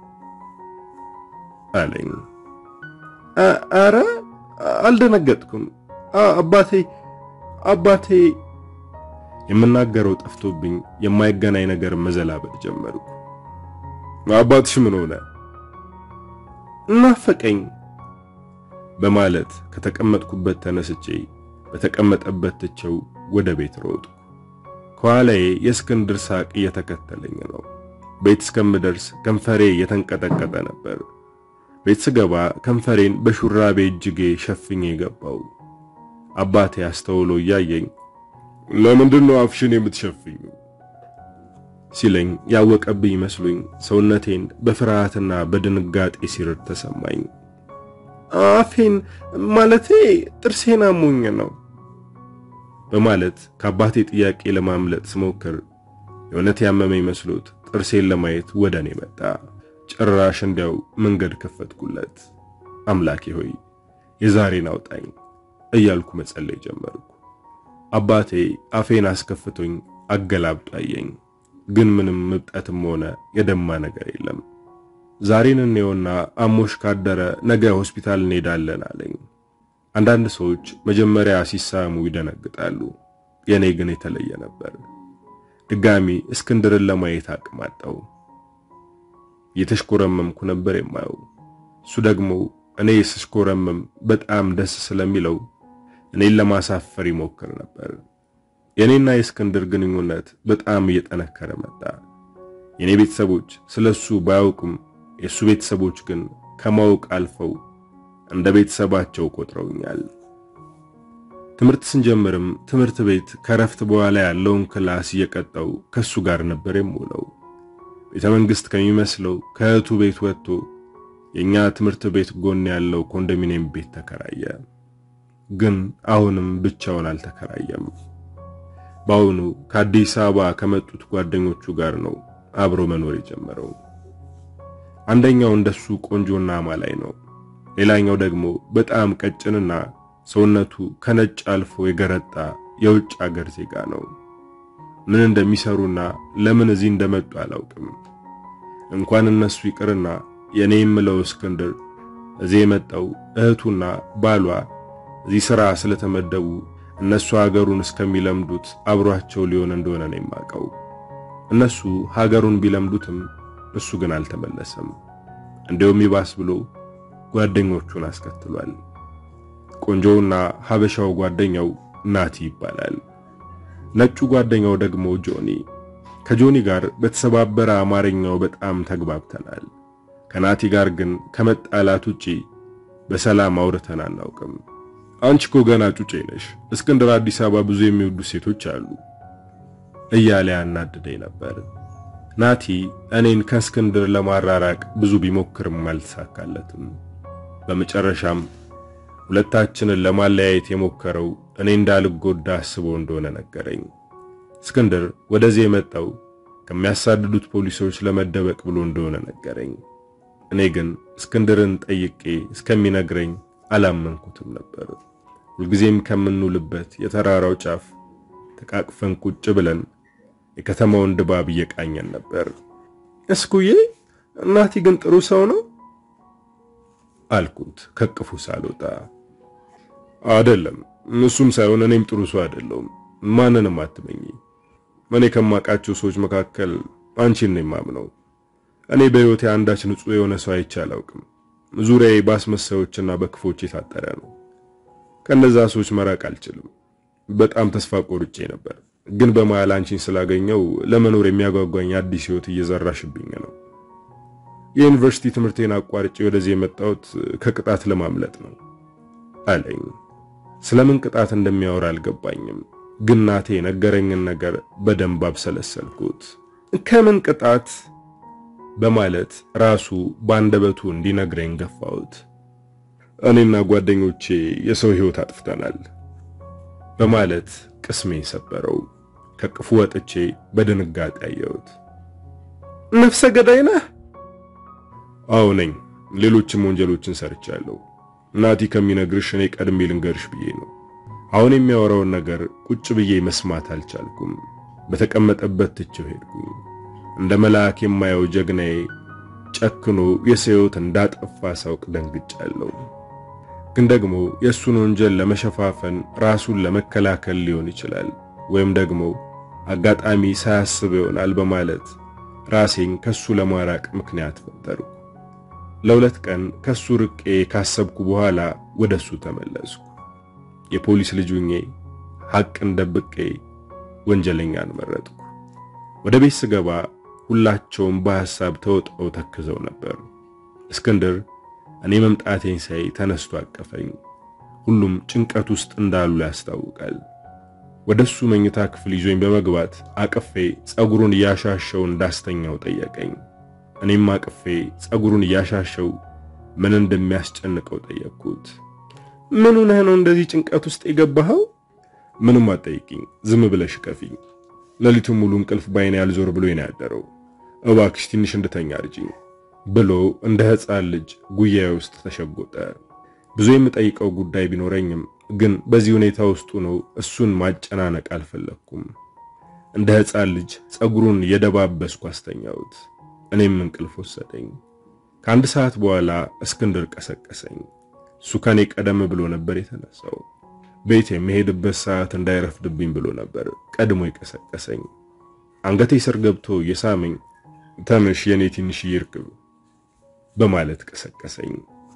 አለኝ። አረ አልደነገጥኩም አባቴ አባቴ የምናገረው ጠፍቶብኝ የማይገናኝ ነገር መዘላበጥ ጀመርኩ። አባትሽ ምን ሆነ? ናፈቀኝ በማለት ከተቀመጥኩበት ተነስቼ በተቀመጠበት ትቼው ወደ ቤት ሮጥኩ። ከኋላዬ የእስክንድር ሳቅ እየተከተለኝ ነው። ቤት እስከምደርስ ከንፈሬ እየተንቀጠቀጠ ነበር። ቤት ስገባ ከንፈሬን በሹራቤ እጅጌ ሸፍኜ ገባው። አባቴ አስተውሎ እያየኝ ለምንድን ነው አፍሽን የምትሸፍኙ? ሲለኝ ያወቀብኝ መስሎኝ ሰውነቴን በፍርሃትና በድንጋጤ ሲርድ ተሰማኝ። አፌን ማለቴ ጥርሴን አሞኝ ነው በማለት ከአባቴ ጥያቄ ለማምለጥ ስሞክር የእውነት ያመመኝ መስሎት ጥርሴን ለማየት ወደ እኔ መጣ። ጭራሽ እንዲያው መንገድ ከፈትኩለት። አምላኬ ሆይ የዛሬን አውጣኝ እያልኩ መጸለይ ጀመርኩ። አባቴ አፌን አስከፍቶኝ አገላብጦ አየኝ። ግን ምንም ምብጠትም ሆነ የደማ ነገር የለም። ዛሬን እንየውና አሞሽ ካደረ ነገ ሆስፒታል እንሄዳለን አለኝ። አንዳንድ ሰዎች መጀመሪያ ሲሳሙ ይደነግጣሉ። የኔ ግን የተለየ ነበር። ድጋሚ እስክንድርን ለማየት አቅም አጣው። እየተሽኮረመምኩ ነበር የማየው። እሱ ደግሞ እኔ ስሽኮረመም በጣም ደስ ስለሚለው እኔን ለማሳፈር ይሞክር ነበር። የኔና የእስክንድር ግንኙነት በጣም እየጠነከረ መጣ። የኔ ቤተሰቦች ስለሱ ባያውቁም የሱ ቤተሰቦች ግን ከማወቅ አልፈው እንደ ቤተሰባቸው ቆጥረውኛል። ትምህርት ስንጀምርም ትምህርት ቤት ከረፍት በኋላ ያለውን ክላስ እየቀጣው ከሱ ጋር ነበር የምውለው። ቤተ መንግስት ከሚመስለው ከእህቱ ቤት ወጥቶ የኛ ትምህርት ቤት ጎን ያለው ኮንዶሚኒየም ቤት ተከራየ። ግን አሁንም ብቻውን አልተከራየም። በአሁኑ ከአዲስ አበባ ከመጡት ጓደኞቹ ጋር ነው አብሮ መኖር የጀመረው። አንደኛው እንደሱ ቆንጆና አማላይ ነው። ሌላኛው ደግሞ በጣም ቀጭንና ሰውነቱ ከነጭ አልፎ የገረጣ የውጭ አገር ዜጋ ነው። ምን እንደሚሰሩና ለምን እዚህ እንደመጡ አላውቅም። እንኳን እነሱ ይቅርና የኔ የምለው እስክንድር እዚህ የመጣው እህቱና ባሏ እዚህ ሥራ ስለተመደቡ እነሱ ሀገሩን እስከሚለምዱት አብሯቸው ሊሆን እንደሆነ ነው የማውቀው። እነሱ ሀገሩን ቢለምዱትም እሱ ግን አልተመለሰም። እንዲያውም ይባስ ብሎ ጓደኞቹን አስከትሏል። ቆንጆውና ሀበሻው ጓደኛው ናቲ ይባላል። ነጩ ጓደኛው ደግሞ ጆኒ። ከጆኒ ጋር በተሰባበረ አማርኛው በጣም ተግባብተናል። ከናቲ ጋር ግን ከመጣላት ውጪ በሰላም አውርተን አናውቅም። አንቺ እኮ ገና ጩጬ ነሽ። እስክንድር አዲስ አበባ ብዙ የሚወዱ ሴቶች አሉ እያለ ያናድደኝ ነበር። ናቲ እኔን ከእስክንድር ለማራራቅ ብዙ ቢሞክርም አልተሳካለትም። በመጨረሻም ሁለታችንን ለማለያየት የሞከረው እኔ እንዳልጎዳ አስቦ እንደሆነ ነገረኝ። እስክንድር ወደዚህ የመጣው ከሚያሳድዱት ፖሊሶች ለመደበቅ ብሎ እንደሆነ ነገረኝ። እኔ ግን እስክንድርን ጠይቄ እስከሚነግረኝ አላመንኩትም ነበር። ሁልጊዜም ከምንውልበት የተራራው ጫፍ ተቃቅፈን ቁጭ ብለን የከተማውን ድባብ እየቃኘን ነበር። እስኩዬ እናቲ ግን ጥሩ ሰው ነው አልኩት ከቅፉ ሳልወጣ። አይደለም፣ እሱም ሳይሆን እኔም ጥሩ ሰው አይደለሁም። ማንንም አትመኝ። እኔ ከማውቃቸው ሰዎች መካከል አንቺን ነው የማምነው። እኔ በሕይወቴ አንዳች ንጹሕ የሆነ ሰው አይቼ አላውቅም። ዙሪያዬ በአስመሳዮችና በክፎች የታጠረ ነው። ከነዛ ሰዎች መራቅ አልችልም። በጣም ተስፋ ቆርጬ ነበር፣ ግን በመሃል አንቺን ስላገኘው ለመኖር የሚያጓጓኝ አዲስ ሕይወት እየዘራሽብኝ ነው። የዩኒቨርሲቲ ትምህርቴን አቋርጬ ወደዚህ የመጣሁት ከቅጣት ለማምለጥ ነው አለኝ። ስለምን ቅጣት እንደሚያወራ አልገባኝም፣ ግን ናቴ ነገረኝን ነገር በደንብ አብሰለሰልኩት። ከምን ቅጣት በማለት ራሱ ባንደበቱ እንዲነግረኝ ገፋሁት። እኔና ጓደኞቼ የሰው ሕይወት አጥፍተናል በማለት ቅስሜን ሰበረው። ከቅፉ ወጥቼ በድንጋጤ አየሁት። ነፍሰ ገዳይ ነህ? አዎ ነኝ። ሌሎችም ወንጀሎችን ሰርቻለሁ። ናቲ ከሚነግርሽ እኔ ቀድሜ ልንገርሽ ብዬ ነው። አሁን የሚያወራውን ነገር ቁጭ ብዬ መስማት አልቻልኩም። በተቀመጠበት ትቼው ሄድኩኝ። እንደ መልአክ የማየው ጀግናዬ ጨክኖ የሰው ሕይወት እንዳጠፋ ሳውቅ ደንግጫለሁ። ግን ደግሞ የእሱን ወንጀል ለመሸፋፈን ራሱን ለመከላከል ሊሆን ይችላል፣ ወይም ደግሞ አጋጣሚ ሳያስብ ይሆናል በማለት ራሴን ከሱ ለማራቅ ምክንያት ፈጠርኩ። ለሁለት ቀን ከሱ ርቄ ካሰብኩ በኋላ ወደሱ ተመለስኩ። የፖሊስ ልጅ ሆኜ ሐቅን ደብቄ ወንጀለኛን መረጥኩ። ወደ ቤት ስገባ ሁላቸውም በሐሳብ ተውጠው ተክዘው ነበር። እስክንድር እኔ መምጣቴን ሳይ ተነስቶ አቀፈኝ። ሁሉም ጭንቀት ውስጥ እንዳሉ ያስታውቃል። ወደሱ መኝታ ክፍል ይዞኝ በመግባት አቅፌ ጸጉሩን እያሻሸው እንዳስተኛው ጠየቀኝ። እኔም አቅፌ ጸጉሩን እያሻሸው ምን እንደሚያስጨንቀው ጠየቅኩት። ምን ሆነህ ነው እንደዚህ ጭንቀት ውስጥ የገባኸው? ምንም አትጠይቂኝ፣ ዝም ብለሽ ከፊኝ። ሌሊቱን ሙሉ እንቅልፍ ባይኔ ያልዞር ብሎ ነው ያደረው። እባክሽ ትንሽ እንድተኛ አርጂኝ ብሎ እንደ ሕፃን ልጅ ጉያዬ ውስጥ ተሸጎጠ። ብዙ የምጠይቀው ጉዳይ ቢኖረኝም ግን በዚህ ሁኔታ ውስጥ ነው እሱን ማጨናነቅ አልፈለግኩም። እንደ ሕፃን ልጅ ጸጉሩን የደባበስኩ አስተኛሁት። እኔም እንቅልፍ ወሰደኝ። ከአንድ ሰዓት በኋላ እስክንድር ቀሰቀሰኝ። እሱ ከኔ ቀደም ብሎ ነበር የተነሳው። ቤት የሚሄድበት ሰዓት እንዳይረፍድብኝ ብሎ ነበር ቀድሞ የቀሰቀሰኝ። አንገቴ ስር ገብቶ የሳመኝ ተነሽ የኔ ትንሽዬ እርግብ በማለት ቀሰቀሰኝ።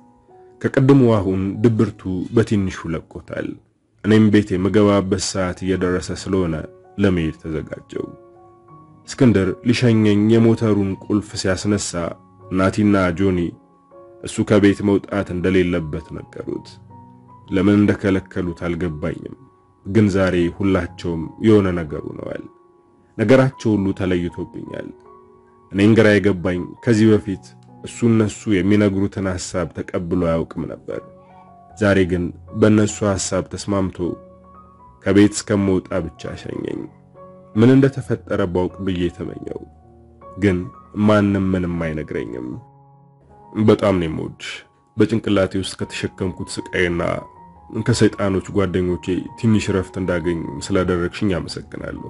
ከቅድሙ አሁን ድብርቱ በትንሹ ለቆታል። እኔም ቤት የምገባበት ሰዓት እየደረሰ ስለሆነ ለመሄድ ተዘጋጀው። እስክንድር ሊሸኘኝ የሞተሩን ቁልፍ ሲያስነሳ ናቲና ጆኒ እሱ ከቤት መውጣት እንደሌለበት ነገሩት። ለምን እንደከለከሉት አልገባኝም፣ ግን ዛሬ ሁላቸውም የሆነ ነገር ሆነዋል። ነገራቸው ሁሉ ተለይቶብኛል። እኔን ግራ የገባኝ ከዚህ በፊት እሱ እነሱ የሚነግሩትን ሐሳብ ተቀብሎ አያውቅም ነበር። ዛሬ ግን በእነሱ ሐሳብ ተስማምቶ ከቤት እስከምወጣ ብቻ ሸኘኝ። ምን እንደተፈጠረ ባውቅ ብዬ ተመኘው፣ ግን ማንም ምንም አይነግረኝም። በጣም ነው የምወድሽ። በጭንቅላቴ ውስጥ ከተሸከምኩት ስቃይና ከሰይጣኖች ጓደኞቼ ትንሽ ረፍት እንዳገኝ ስላደረግሽኝ አመሰግናለሁ።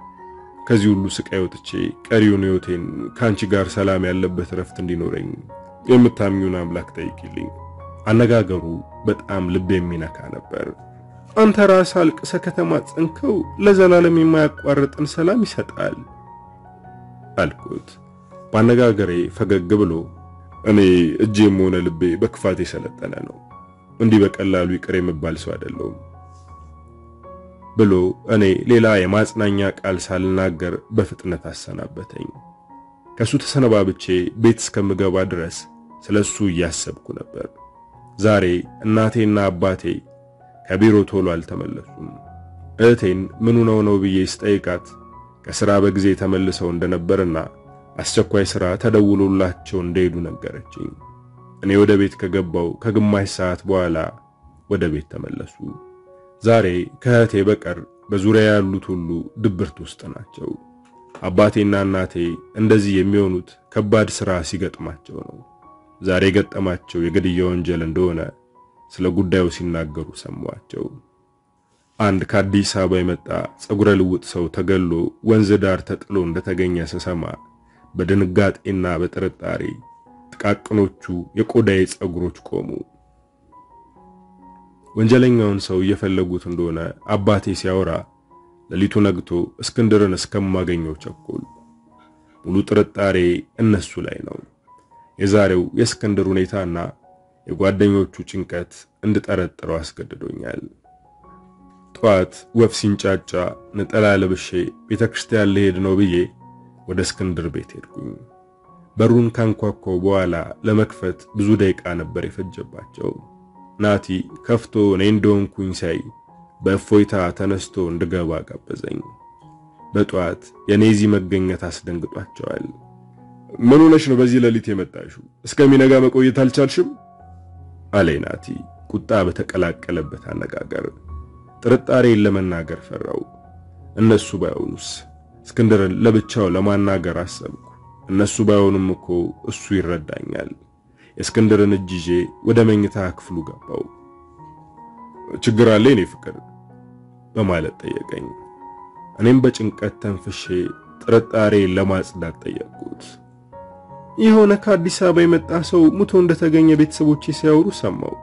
ከዚህ ሁሉ ስቃይ ወጥቼ ቀሪውን ሕይወቴን ከአንቺ ጋር ሰላም ያለበት ረፍት እንዲኖረኝ የምታምኙን አምላክ ጠይቂልኝ። አነጋገሩ በጣም ልብ የሚነካ ነበር። አንተ ራስህ አልቅሰህ ከተማጸንከው ለዘላለም የማያቋርጥን ሰላም ይሰጣል አልኩት። በአነጋገሬ ፈገግ ብሎ እኔ እጄም ሆነ ልቤ በክፋት የሰለጠነ ነው፣ እንዲህ በቀላሉ ይቅር የምባል ሰው አይደለሁም ብሎ እኔ ሌላ የማጽናኛ ቃል ሳልናገር በፍጥነት አሰናበተኝ። ከሱ ተሰነባብቼ ቤት እስከምገባ ድረስ ስለሱ እያሰብኩ ነበር። ዛሬ እናቴና አባቴ ከቢሮ ቶሎ አልተመለሱም። እህቴን ምኑ ነው ነው ብዬ ስጠይቃት ከሥራ በጊዜ ተመልሰው እንደነበርና አስቸኳይ ሥራ ተደውሎላቸው እንደሄዱ ነገረችኝ። እኔ ወደ ቤት ከገባው ከግማሽ ሰዓት በኋላ ወደ ቤት ተመለሱ። ዛሬ ከእህቴ በቀር በዙሪያ ያሉት ሁሉ ድብርት ውስጥ ናቸው። አባቴና እናቴ እንደዚህ የሚሆኑት ከባድ ሥራ ሲገጥማቸው ነው። ዛሬ የገጠማቸው የግድያ ወንጀል እንደሆነ ስለ ጉዳዩ ሲናገሩ ሰማዋቸው። አንድ ከአዲስ አበባ የመጣ ጸጉረ ልውጥ ሰው ተገሎ ወንዝ ዳር ተጥሎ እንደተገኘ ስሰማ በድንጋጤና በጥርጣሬ ጥቃቅኖቹ የቆዳዬ ጸጉሮች ቆሙ። ወንጀለኛውን ሰው እየፈለጉት እንደሆነ አባቴ ሲያወራ ሌሊቱ ነግቶ እስክንድርን እስከማገኘው ቸኮል። ሙሉ ጥርጣሬ እነሱ ላይ ነው። የዛሬው የእስክንድር ሁኔታና የጓደኞቹ ጭንቀት እንድጠረጥረው አስገድዶኛል። ጠዋት ወፍ ሲንጫጫ ነጠላ ለብሼ ቤተ ክርስቲያን ልሄድ ነው ብዬ ወደ እስክንድር ቤት ሄድኩኝ። በሩን ካንኳኳው በኋላ ለመክፈት ብዙ ደቂቃ ነበር የፈጀባቸው። ናቲ ከፍቶ እኔ እንደሆንኩኝ ሳይ በእፎይታ ተነስቶ እንድገባ ጋበዘኝ። በጠዋት የኔ እዚህ መገኘት አስደንግጧቸዋል። ምን ሆነሽ ነው በዚህ ሌሊት የመጣሽው? እስከሚነጋ መቆየት አልቻልሽም? አለኝ ናቲ ቁጣ በተቀላቀለበት አነጋገር። ጥርጣሬን ለመናገር ፈራው። እነሱ ባይሆኑስ? እስክንድርን ለብቻው ለማናገር አሰብኩ። እነሱ ባይሆኑም እኮ እሱ ይረዳኛል። የእስክንድርን እጅ ይዤ ወደ መኝታ ክፍሉ ገባው። ችግር አለ የኔ ፍቅር በማለት ጠየቀኝ። እኔም በጭንቀት ተንፍሼ ጥርጣሬን ለማጽዳት ጠየቅኩት። የሆነ ከአዲስ አበባ የመጣ ሰው ሙቶ እንደተገኘ ቤተሰቦቼ ሲያወሩ ሰማው።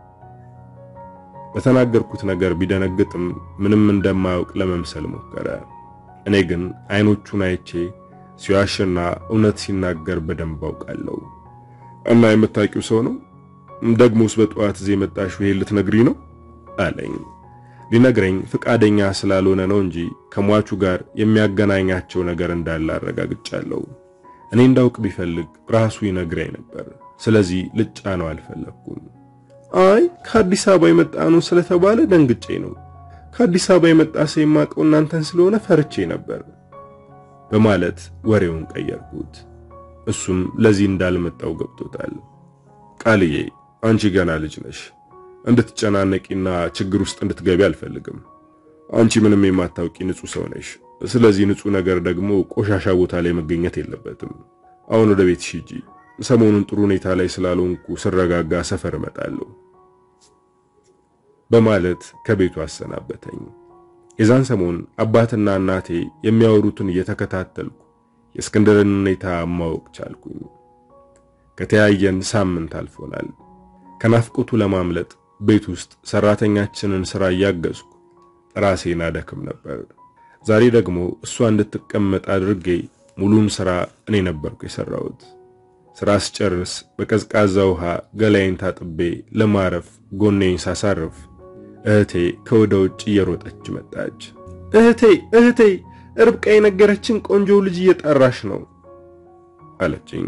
በተናገርኩት ነገር ቢደነግጥም ምንም እንደማያውቅ ለመምሰል ሞከረ። እኔ ግን አይኖቹን አይቼ ሲዋሽና እውነት ሲናገር በደንብ አውቃለሁ። እና የምታውቂው ሰው ነው? ደግሞስ በጠዋት እዚህ የመጣሽው ይሄን ልትነግሪ ነው አለኝ። ሊነግረኝ ፍቃደኛ ስላልሆነ ነው እንጂ ከሟቹ ጋር የሚያገናኛቸው ነገር እንዳለ አረጋግጫለሁ። እኔ እንዳውቅ ቢፈልግ ራሱ ይነግረኝ ነበር። ስለዚህ ልጫ ነው አልፈለኩም። አይ ከአዲስ አበባ የመጣ ነው ስለተባለ ደንግጬ ነው። ከአዲስ አበባ የመጣ ሰው የማውቀው እናንተን ስለሆነ ፈርቼ ነበር በማለት ወሬውን ቀየርኩት። እሱም ለዚህ እንዳልመጣው ገብቶታል። ቃልዬ አንቺ ገና ልጅ ነሽ። እንድትጨናነቂና ችግር ውስጥ እንድትገቢ አልፈልግም። አንቺ ምንም የማታውቂ ንጹህ ሰው ነሽ። ስለዚህ ንጹህ ነገር ደግሞ ቆሻሻ ቦታ ላይ መገኘት የለበትም። አሁን ወደ ቤትሽ ሂጂ። ሰሞኑን ጥሩ ሁኔታ ላይ ስላልሆንኩ ስረጋጋ ሰፈር እመጣለሁ በማለት ከቤቱ አሰናበተኝ። የዛን ሰሞን አባትና እናቴ የሚያወሩትን እየተከታተልኩ የእስክንድርን ሁኔታ ማወቅ ቻልኩኝ። ከተያየን ሳምንት አልፎናል። ከናፍቆቱ ለማምለጥ ቤት ውስጥ ሰራተኛችንን ስራ እያገዝኩ ራሴን አደክም ነበር። ዛሬ ደግሞ እሷ እንድትቀመጥ አድርጌ ሙሉን ስራ እኔ ነበርኩ የሰራሁት። ስራ ስጨርስ በቀዝቃዛ ውሃ ገላይን ታጥቤ ለማረፍ ጎኔን ሳሳርፍ እህቴ ከወደ ውጭ እየሮጠች መጣች። እህቴ እህቴ ርብቃ የነገረችን ቆንጆ ልጅ እየጠራሽ ነው አለችኝ።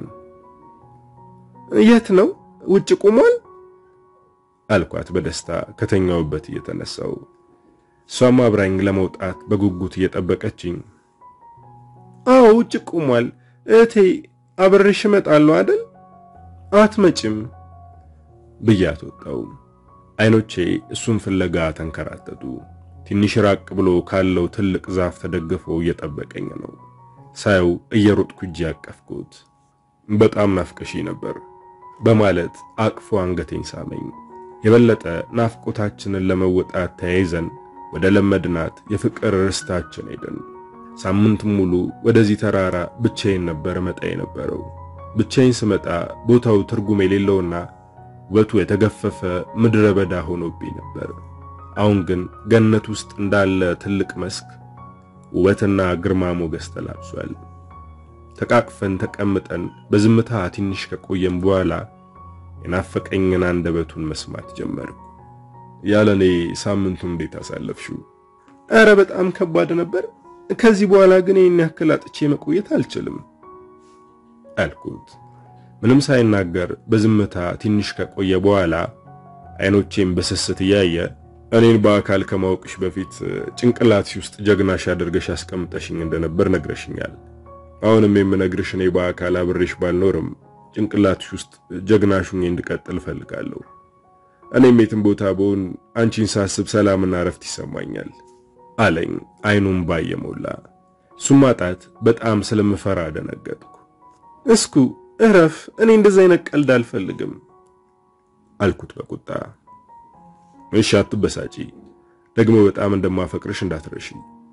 የት ነው? ውጭ ቁሟል አልኳት በደስታ ከተኛውበት እየተነሳው። እሷም አብራኝ ለመውጣት በጉጉት እየጠበቀችኝ አዎ ውጭ ቁሟል እህቴ አብሬሽ እመጣለሁ አይደል? አትመጭም ብያት ወጣው። አይኖቼ እሱን ፍለጋ ተንከራተቱ። ትንሽ ራቅ ብሎ ካለው ትልቅ ዛፍ ተደግፎ እየጠበቀኝ ነው። ሳየው እየሮጥኩ እጅ ያቀፍኩት። በጣም ናፍቀሺ ነበር በማለት አቅፎ አንገቴን ሳመኝ። የበለጠ ናፍቆታችንን ለመወጣት ተያይዘን ወደ ለመድናት የፍቅር ርስታችን ሄድን። ሳምንት ሙሉ ወደዚህ ተራራ ብቻዬን ነበር መጣ የነበረው። ብቻዬን ስመጣ ቦታው ትርጉም የሌለውና ውበቱ የተገፈፈ ምድረ በዳ ሆኖብኝ ነበር። አሁን ግን ገነት ውስጥ እንዳለ ትልቅ መስክ ውበትና ግርማ ሞገስ ተላብሷል። ተቃቅፈን ተቀምጠን በዝምታ ትንሽ ከቆየም በኋላ የናፈቀኝን አንደበቱን መስማት ጀመርኩ። ያለኔ ሳምንቱን እንዴት አሳለፍሽው? ኧረ በጣም ከባድ ነበር። ከዚህ በኋላ ግን ይህን ያክል አጥቼ መቆየት አልችልም አልኩት። ምንም ሳይናገር በዝምታ ትንሽ ከቆየ በኋላ አይኖቼን በስስት እያየ እኔን በአካል ከማወቅሽ በፊት ጭንቅላትሽ ውስጥ ጀግናሽ አድርገሽ አስቀምጠሽኝ እንደነበር ነግረሽኛል። አሁንም የምነግርሽ እኔ በአካል አብሬሽ ባልኖርም ጭንቅላትሽ ውስጥ ጀግናሹኝ እንድቀጥል እፈልጋለሁ። እኔም የትም ቦታ ብሆን አንቺን ሳስብ ሰላምና እረፍት ይሰማኛል አለኝ አይኑም ባየሞላ። እሱም ማጣት በጣም ስለምፈራ ደነገጥኩ። እስኩ እረፍ፣ እኔ እንደዚህ አይነት ቀልድ አልፈልግም አልኩት በቁጣ። እሺ አትበሳጪ፣ ደግሞ በጣም እንደማፈቅርሽ እንዳትረሺ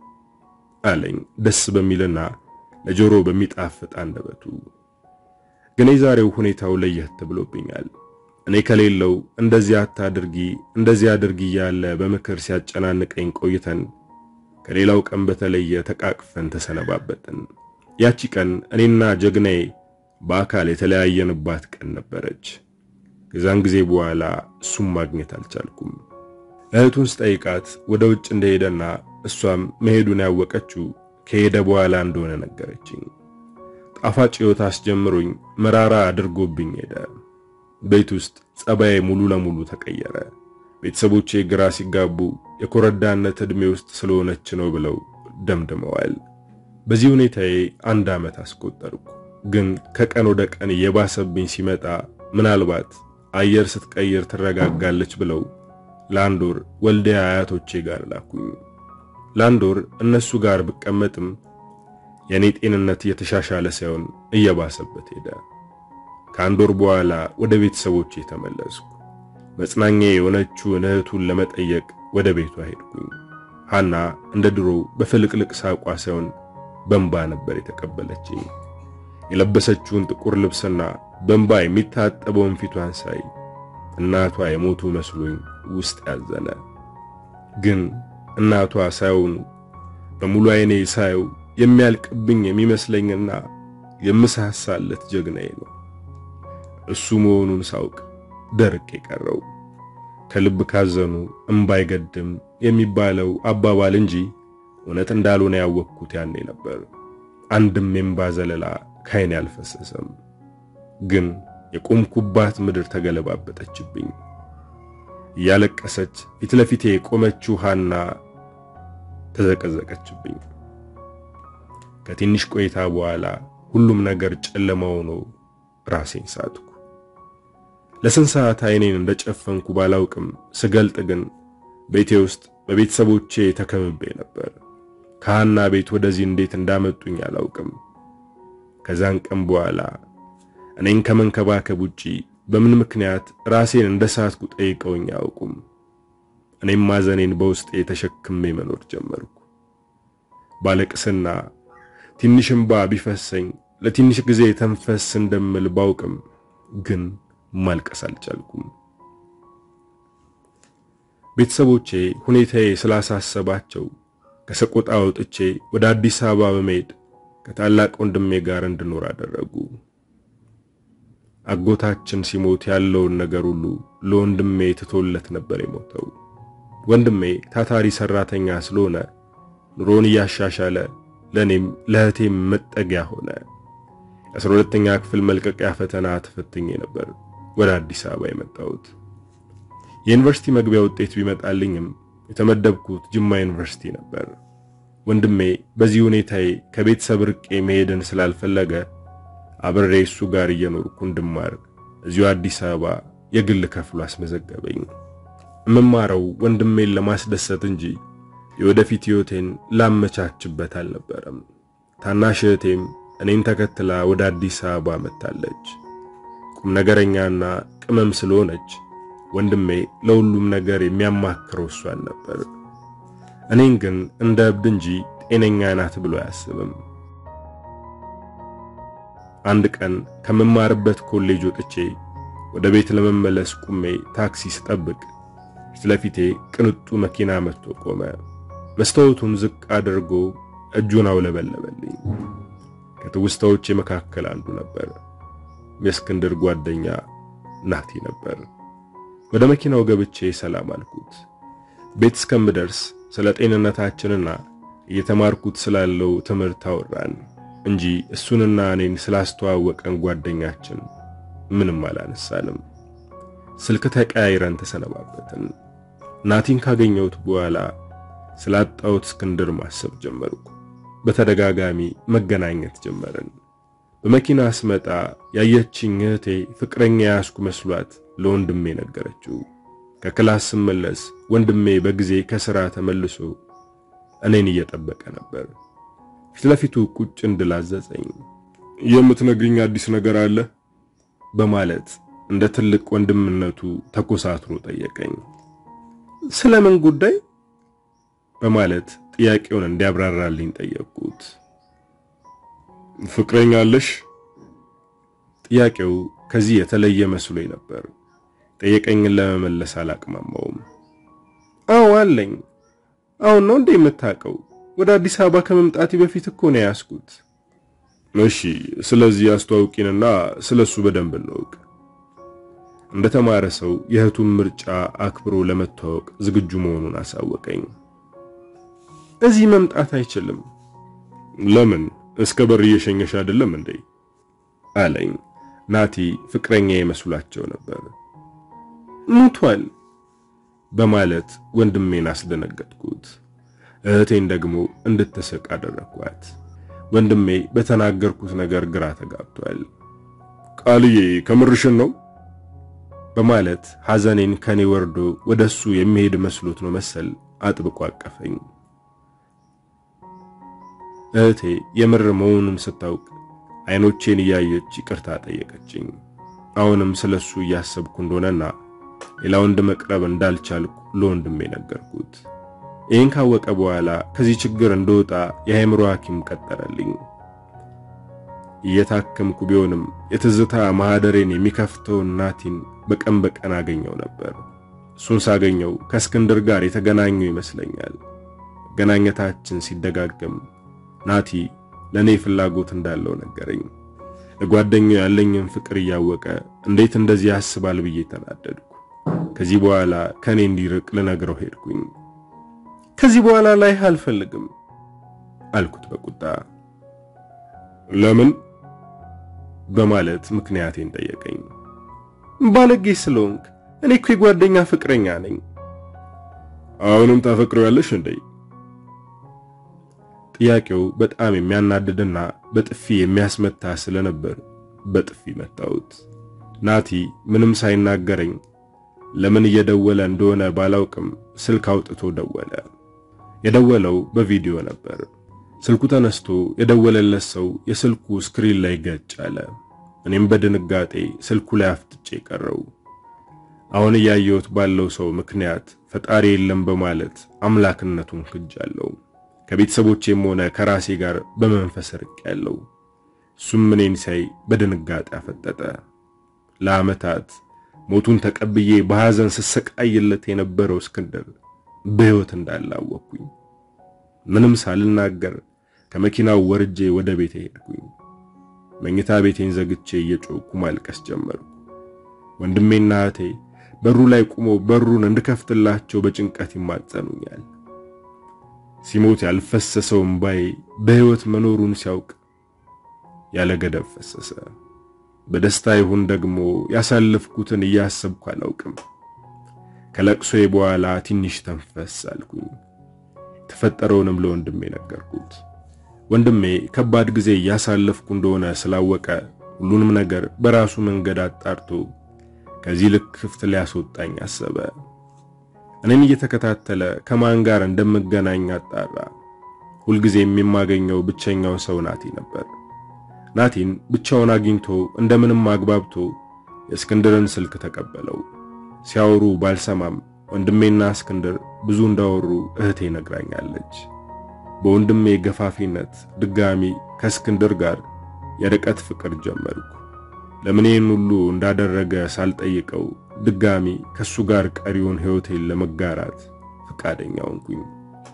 አለኝ ደስ በሚልና ለጆሮ በሚጣፍጥ አንደበቱ። ግን የዛሬው ሁኔታው ለየት ብሎብኛል። እኔ ከሌለው እንደዚህ አታድርጊ እንደዚህ አድርጊ እያለ በምክር ሲያጨናንቀኝ ቆይተን ከሌላው ቀን በተለየ ተቃቅፈን ተሰነባበትን። ያቺ ቀን እኔና ጀግናዬ በአካል የተለያየንባት ቀን ነበረች። ከዛን ጊዜ በኋላ እሱም ማግኘት አልቻልኩም። እህቱን ስጠይቃት ወደ ውጭ እንደሄደና እሷም መሄዱን ያወቀችው ከሄደ በኋላ እንደሆነ ነገረችኝ። ጣፋጭ ሕይወት አስጀምሮኝ መራራ አድርጎብኝ ሄደ። ቤት ውስጥ ጸባዬ ሙሉ ለሙሉ ተቀየረ። ቤተሰቦቼ ግራ ሲጋቡ የኮረዳነት ዕድሜ ውስጥ ስለሆነች ነው ብለው ደምድመዋል። በዚህ ሁኔታዬ አንድ ዓመት አስቆጠርኩ። ግን ከቀን ወደ ቀን የባሰብኝ ሲመጣ ምናልባት አየር ስትቀይር ትረጋጋለች ብለው ለአንድ ወር ወልዲያ አያቶቼ ጋር ላኩኝ። ለአንድ ወር እነሱ ጋር ብቀመጥም የኔ ጤንነት እየተሻሻለ ሳይሆን እየባሰበት ሄደ። ከአንድ ወር በኋላ ወደ ቤተሰቦቼ ተመለስኩ። መጽናኛ የሆነችውን እህቱን ለመጠየቅ ወደ ቤቷ ሄድኩኝ። ሐና እንደ ድሮ በፍልቅልቅ ሳቋ ሳይሆን በእንባ ነበር የተቀበለችኝ። የለበሰችውን ጥቁር ልብስና በእንባ የሚታጠበውን ፊቷን ሳይ እናቷ የሞቱ መስሎኝ ውስጥ ያዘነ። ግን እናቷ ሳይሆኑ በሙሉ ዓይኔ ሳየው የሚያልቅብኝ የሚመስለኝና የምሳሳለት ጀግናዬ ነው። እሱ መሆኑን ሳውቅ ደርቅ የቀረው ከልብ ካዘኑ እምባ አይገድም የሚባለው አባባል እንጂ እውነት እንዳልሆነ ያወቅኩት ያኔ ነበር። አንድም የእምባ ዘለላ ካይኔ አልፈሰሰም። ግን የቆምኩባት ምድር ተገለባበጠችብኝ። እያለቀሰች ፊት ለፊቴ የቆመችው ሐና ተዘቀዘቀችብኝ። ከትንሽ ቆይታ በኋላ ሁሉም ነገር ጨለማ ሆኖ ራሴን ሳትኩ። ለስንት ሰዓት አይኔን እንደጨፈንኩ ባላውቅም ስገልጥ ግን ቤቴ ውስጥ በቤተሰቦቼ ተከብቤ ነበር። ከሐና ቤት ወደዚህ እንዴት እንዳመጡኝ አላውቅም። ከዛን ቀን በኋላ እኔን ከመንከባከብ ውጪ በምን ምክንያት ራሴን እንደ ሳትኩ ጠይቀውኝ አያውቁም። እኔም ማዘኔን በውስጤ ተሸክሜ መኖር ጀመርኩ። ባለቅስና ትንሽ እንባ ቢፈሰኝ ለትንሽ ጊዜ ተንፈስ እንደምል ባውቅም ግን ማልቀስ አልቻልኩም። ቤተሰቦቼ ሁኔታዬ ስላሳሰባቸው ከሰቆጣ ወጥቼ ወደ አዲስ አበባ በመሄድ ከታላቅ ወንድሜ ጋር እንድኖር አደረጉ። አጎታችን ሲሞት ያለውን ነገር ሁሉ ለወንድሜ ትቶለት ነበር የሞተው። ወንድሜ ታታሪ ሰራተኛ ስለሆነ ኑሮን እያሻሻለ ለኔም ለእህቴም መጠጊያ ሆነ። የአስራ ሁለተኛ ክፍል መልቀቂያ ፈተና ተፈትኜ ነበር ወደ አዲስ አበባ የመጣሁት። የዩኒቨርሲቲ መግቢያ ውጤት ቢመጣልኝም የተመደብኩት ጅማ ዩኒቨርሲቲ ነበር። ወንድሜ በዚህ ሁኔታዬ ከቤተሰብ ርቄ መሄድን ስላልፈለገ አብሬ እሱ ጋር እየኖርኩ እንድማር እዚሁ አዲስ አበባ የግል ከፍሎ አስመዘገበኝ። የምማረው ወንድሜን ለማስደሰት እንጂ የወደፊት ሕይወቴን ላመቻችበት አልነበረም። ታናሽ እህቴም እኔን ተከትላ ወደ አዲስ አበባ መጥታለች። ቁም ነገረኛና ቅመም ስለሆነች ወንድሜ ለሁሉም ነገር የሚያማክረው እሷን ነበር። እኔን ግን እንደ እብድ እንጂ ጤነኛ ናት ብሎ አያስብም። አንድ ቀን ከምማርበት ኮሌጅ ወጥቼ ወደ ቤት ለመመለስ ቁሜ ታክሲ ስጠብቅ ፊት ለፊቴ ቅንጡ መኪና መጥቶ ቆመ። መስታወቱን ዝቅ አድርጎ እጁን አውለበለበልኝ። ከትውስታዎቼ መካከል አንዱ ነበር። የእስክንድር ጓደኛ ናቲ ነበር። ወደ መኪናው ገብቼ ሰላም አልኩት። ቤት እስከምደርስ ስለ ጤንነታችንና እየተማርኩት ስላለው ትምህርት አወራን እንጂ እሱንና እኔን ስላስተዋወቀን ጓደኛችን ምንም አላነሳንም። ስልክ ተቀያይረን ተሰነባበትን። ናቲን ካገኘሁት በኋላ ስላጣሁት እስክንድር ማሰብ ጀመርኩ። በተደጋጋሚ መገናኘት ጀመርን። በመኪና ስመጣ ያየችኝ እህቴ ፍቅረኛ ያስኩ መስሏት ለወንድሜ ነገረችው። ከክላስ ስመለስ ወንድሜ በጊዜ ከሥራ ተመልሶ እኔን እየጠበቀ ነበር። ፊት ለፊቱ ቁጭ እንድል አዘዘኝ። የምትነግሪኝ አዲስ ነገር አለ በማለት እንደ ትልቅ ወንድምነቱ ተኮሳትሮ ጠየቀኝ። ስለምን ጉዳይ በማለት ጥያቄውን እንዲያብራራልኝ ጠየቅኩት። ፍቅረኛ አለሽ? ጥያቄው ከዚህ የተለየ መስሎኝ ነበር። ጠየቀኝን ለመመለስ አላቅማማውም። አዎ አለኝ። አሁን ነው እንዴ የምታውቀው? ወደ አዲስ አበባ ከመምጣቴ በፊት እኮ ነው ያስኩት። እሺ፣ ስለዚህ አስተዋውቂንና ስለሱ በደንብ እንወቅ። እንደተማረ ሰው የእህቱን ምርጫ አክብሮ ለመተዋወቅ ዝግጁ መሆኑን አሳወቀኝ። እዚህ መምጣት አይችልም። ለምን? እስከ በር እየሸኘሽ አይደለም እንዴ? አለኝ። ናቲ ፍቅረኛ የመስሏቸው ነበር። ሙቷል በማለት ወንድሜን አስደነገጥኩት። እህቴን ደግሞ እንድትስቅ አደረኳት። ወንድሜ በተናገርኩት ነገር ግራ ተጋብቷል። ቃልዬ ከምርሽን ነው በማለት ሐዘኔን ከኔ ወርዶ ወደሱ የሚሄድ መስሎት ነው መሰል አጥብቆ አቀፈኝ። እህቴ የምር መሆኑን ስታውቅ አይኖቼን እያየች ይቅርታ ጠየቀችኝ። አሁንም ስለሱ እያሰብኩ እንደሆነና ሌላ ወንድ መቅረብ እንዳልቻልኩ ለወንድሜ ነገርኩት። ይህን ካወቀ በኋላ ከዚህ ችግር እንደወጣ የአእምሮ ሐኪም ቀጠረልኝ። እየታከምኩ ቢሆንም የትዝታ ማህደሬን የሚከፍተውን ናቲን በቀን በቀን አገኘው ነበር። እሱን ሳገኘው ከእስክንድር ጋር የተገናኘው ይመስለኛል። መገናኘታችን ሲደጋገም ናቲ ለኔ ፍላጎት እንዳለው ነገረኝ። ለጓደኛው ያለኝን ፍቅር እያወቀ እንዴት እንደዚህ ያስባል ብዬ ተናደድኩ። ከዚህ በኋላ ከኔ እንዲርቅ ልነግረው ሄድኩኝ። ከዚህ በኋላ ላይ አልፈልግም አልኩት በቁጣ። ለምን በማለት ምክንያቴን ጠየቀኝ። ባለጌ ስለሆንክ። እኔ እኮ የጓደኛ ፍቅረኛ ነኝ። አሁንም ታፈቅረዋለሽ እንዴ? ጥያቄው በጣም የሚያናድድና በጥፊ የሚያስመታ ስለነበር በጥፊ መታሁት። ናቲ ምንም ሳይናገረኝ ለምን እየደወለ እንደሆነ ባላውቅም ስልክ አውጥቶ ደወለ። የደወለው በቪዲዮ ነበር። ስልኩ ተነስቶ የደወለለት ሰው የስልኩ ስክሪን ላይ ገጭ አለ። እኔም በድንጋጤ ስልኩ ላይ አፍጥጬ ቀረው። አሁን እያየሁት ባለው ሰው ምክንያት ፈጣሪ የለም በማለት አምላክነቱን ክጃለሁ። ከቤተሰቦቼም ሆነ ከራሴ ጋር በመንፈስ ርቅ ያለው እሱም እኔን ሳይ በድንጋጤ አፈጠጠ። ለዓመታት ሞቱን ተቀብዬ በሐዘን ስሰቃይለት የነበረው እስክንድር በሕይወት እንዳላወቅኩኝ ምንም ሳልናገር ከመኪናው ወርጄ ወደ ቤቴ ሄድኩኝ። መኝታ ቤቴን ዘግቼ እየጮኩ ማልቀስ ጀመርኩ። ወንድሜና እህቴ በሩ ላይ ቆሞ በሩን እንድከፍትላቸው በጭንቀት ይማጸኑኛል። ሲሞት ያልፈሰሰው እምባዬ በሕይወት መኖሩን ሲያውቅ ያለ ገደብ ፈሰሰ። በደስታ ይሁን ደግሞ ያሳለፍኩትን እያሰብኩ አላውቅም። ከለቅሶዬ በኋላ ትንሽ ተንፈስ አልኩኝ። የተፈጠረውንም ለወንድሜ ነገርኩት። ወንድሜ ከባድ ጊዜ እያሳለፍኩ እንደሆነ ስላወቀ ሁሉንም ነገር በራሱ መንገድ አጣርቶ ከዚህ ልክ ክፍት ሊያስወጣኝ አሰበ። እኔን እየተከታተለ ከማን ጋር እንደምገናኝ አጣራ። ሁልጊዜ የማገኘው ብቸኛው ሰው ናቲ ነበር። ናቲን ብቻውን አግኝቶ እንደምንም አግባብቶ የእስክንድርን ስልክ ተቀበለው። ሲያወሩ ባልሰማም ወንድሜና እስክንድር ብዙ እንዳወሩ እህቴ ነግራኛለች። በወንድሜ ገፋፊነት ድጋሚ ከእስክንድር ጋር የርቀት ፍቅር ጀመርኩ። ለምን ይህን ሁሉ እንዳደረገ ሳልጠይቀው ድጋሚ ከሱ ጋር ቀሪውን ሕይወቴን ለመጋራት ፈቃደኛ ሆንኩኝ።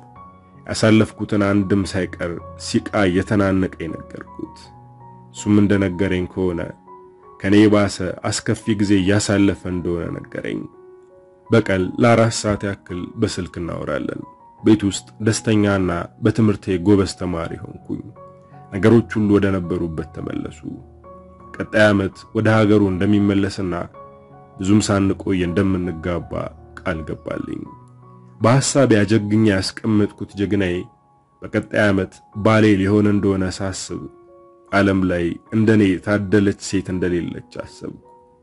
ያሳለፍኩትን አንድም ሳይቀር ሲቃ እየተናነቀኝ ነገርኩት። እሱም እንደነገረኝ ከሆነ ከኔ የባሰ አስከፊ ጊዜ እያሳለፈ እንደሆነ ነገረኝ። በቀን ለአራት ሰዓት ያክል በስልክ እናወራለን። ቤት ውስጥ ደስተኛና በትምህርቴ ጎበዝ ተማሪ ሆንኩኝ። ነገሮች ሁሉ ወደ ነበሩበት ተመለሱ። ቀጣይ ዓመት ወደ ሀገሩ እንደሚመለስና ብዙም ሳንቆይ እንደምንጋባ ቃል ገባልኝ። በሐሳብ ያጀግኛ ያስቀመጥኩት ጀግናዬ በቀጣይ ዓመት ባሌ ሊሆን እንደሆነ ሳስብ ዓለም ላይ እንደኔ የታደለች ሴት እንደሌለች አሰብኩ።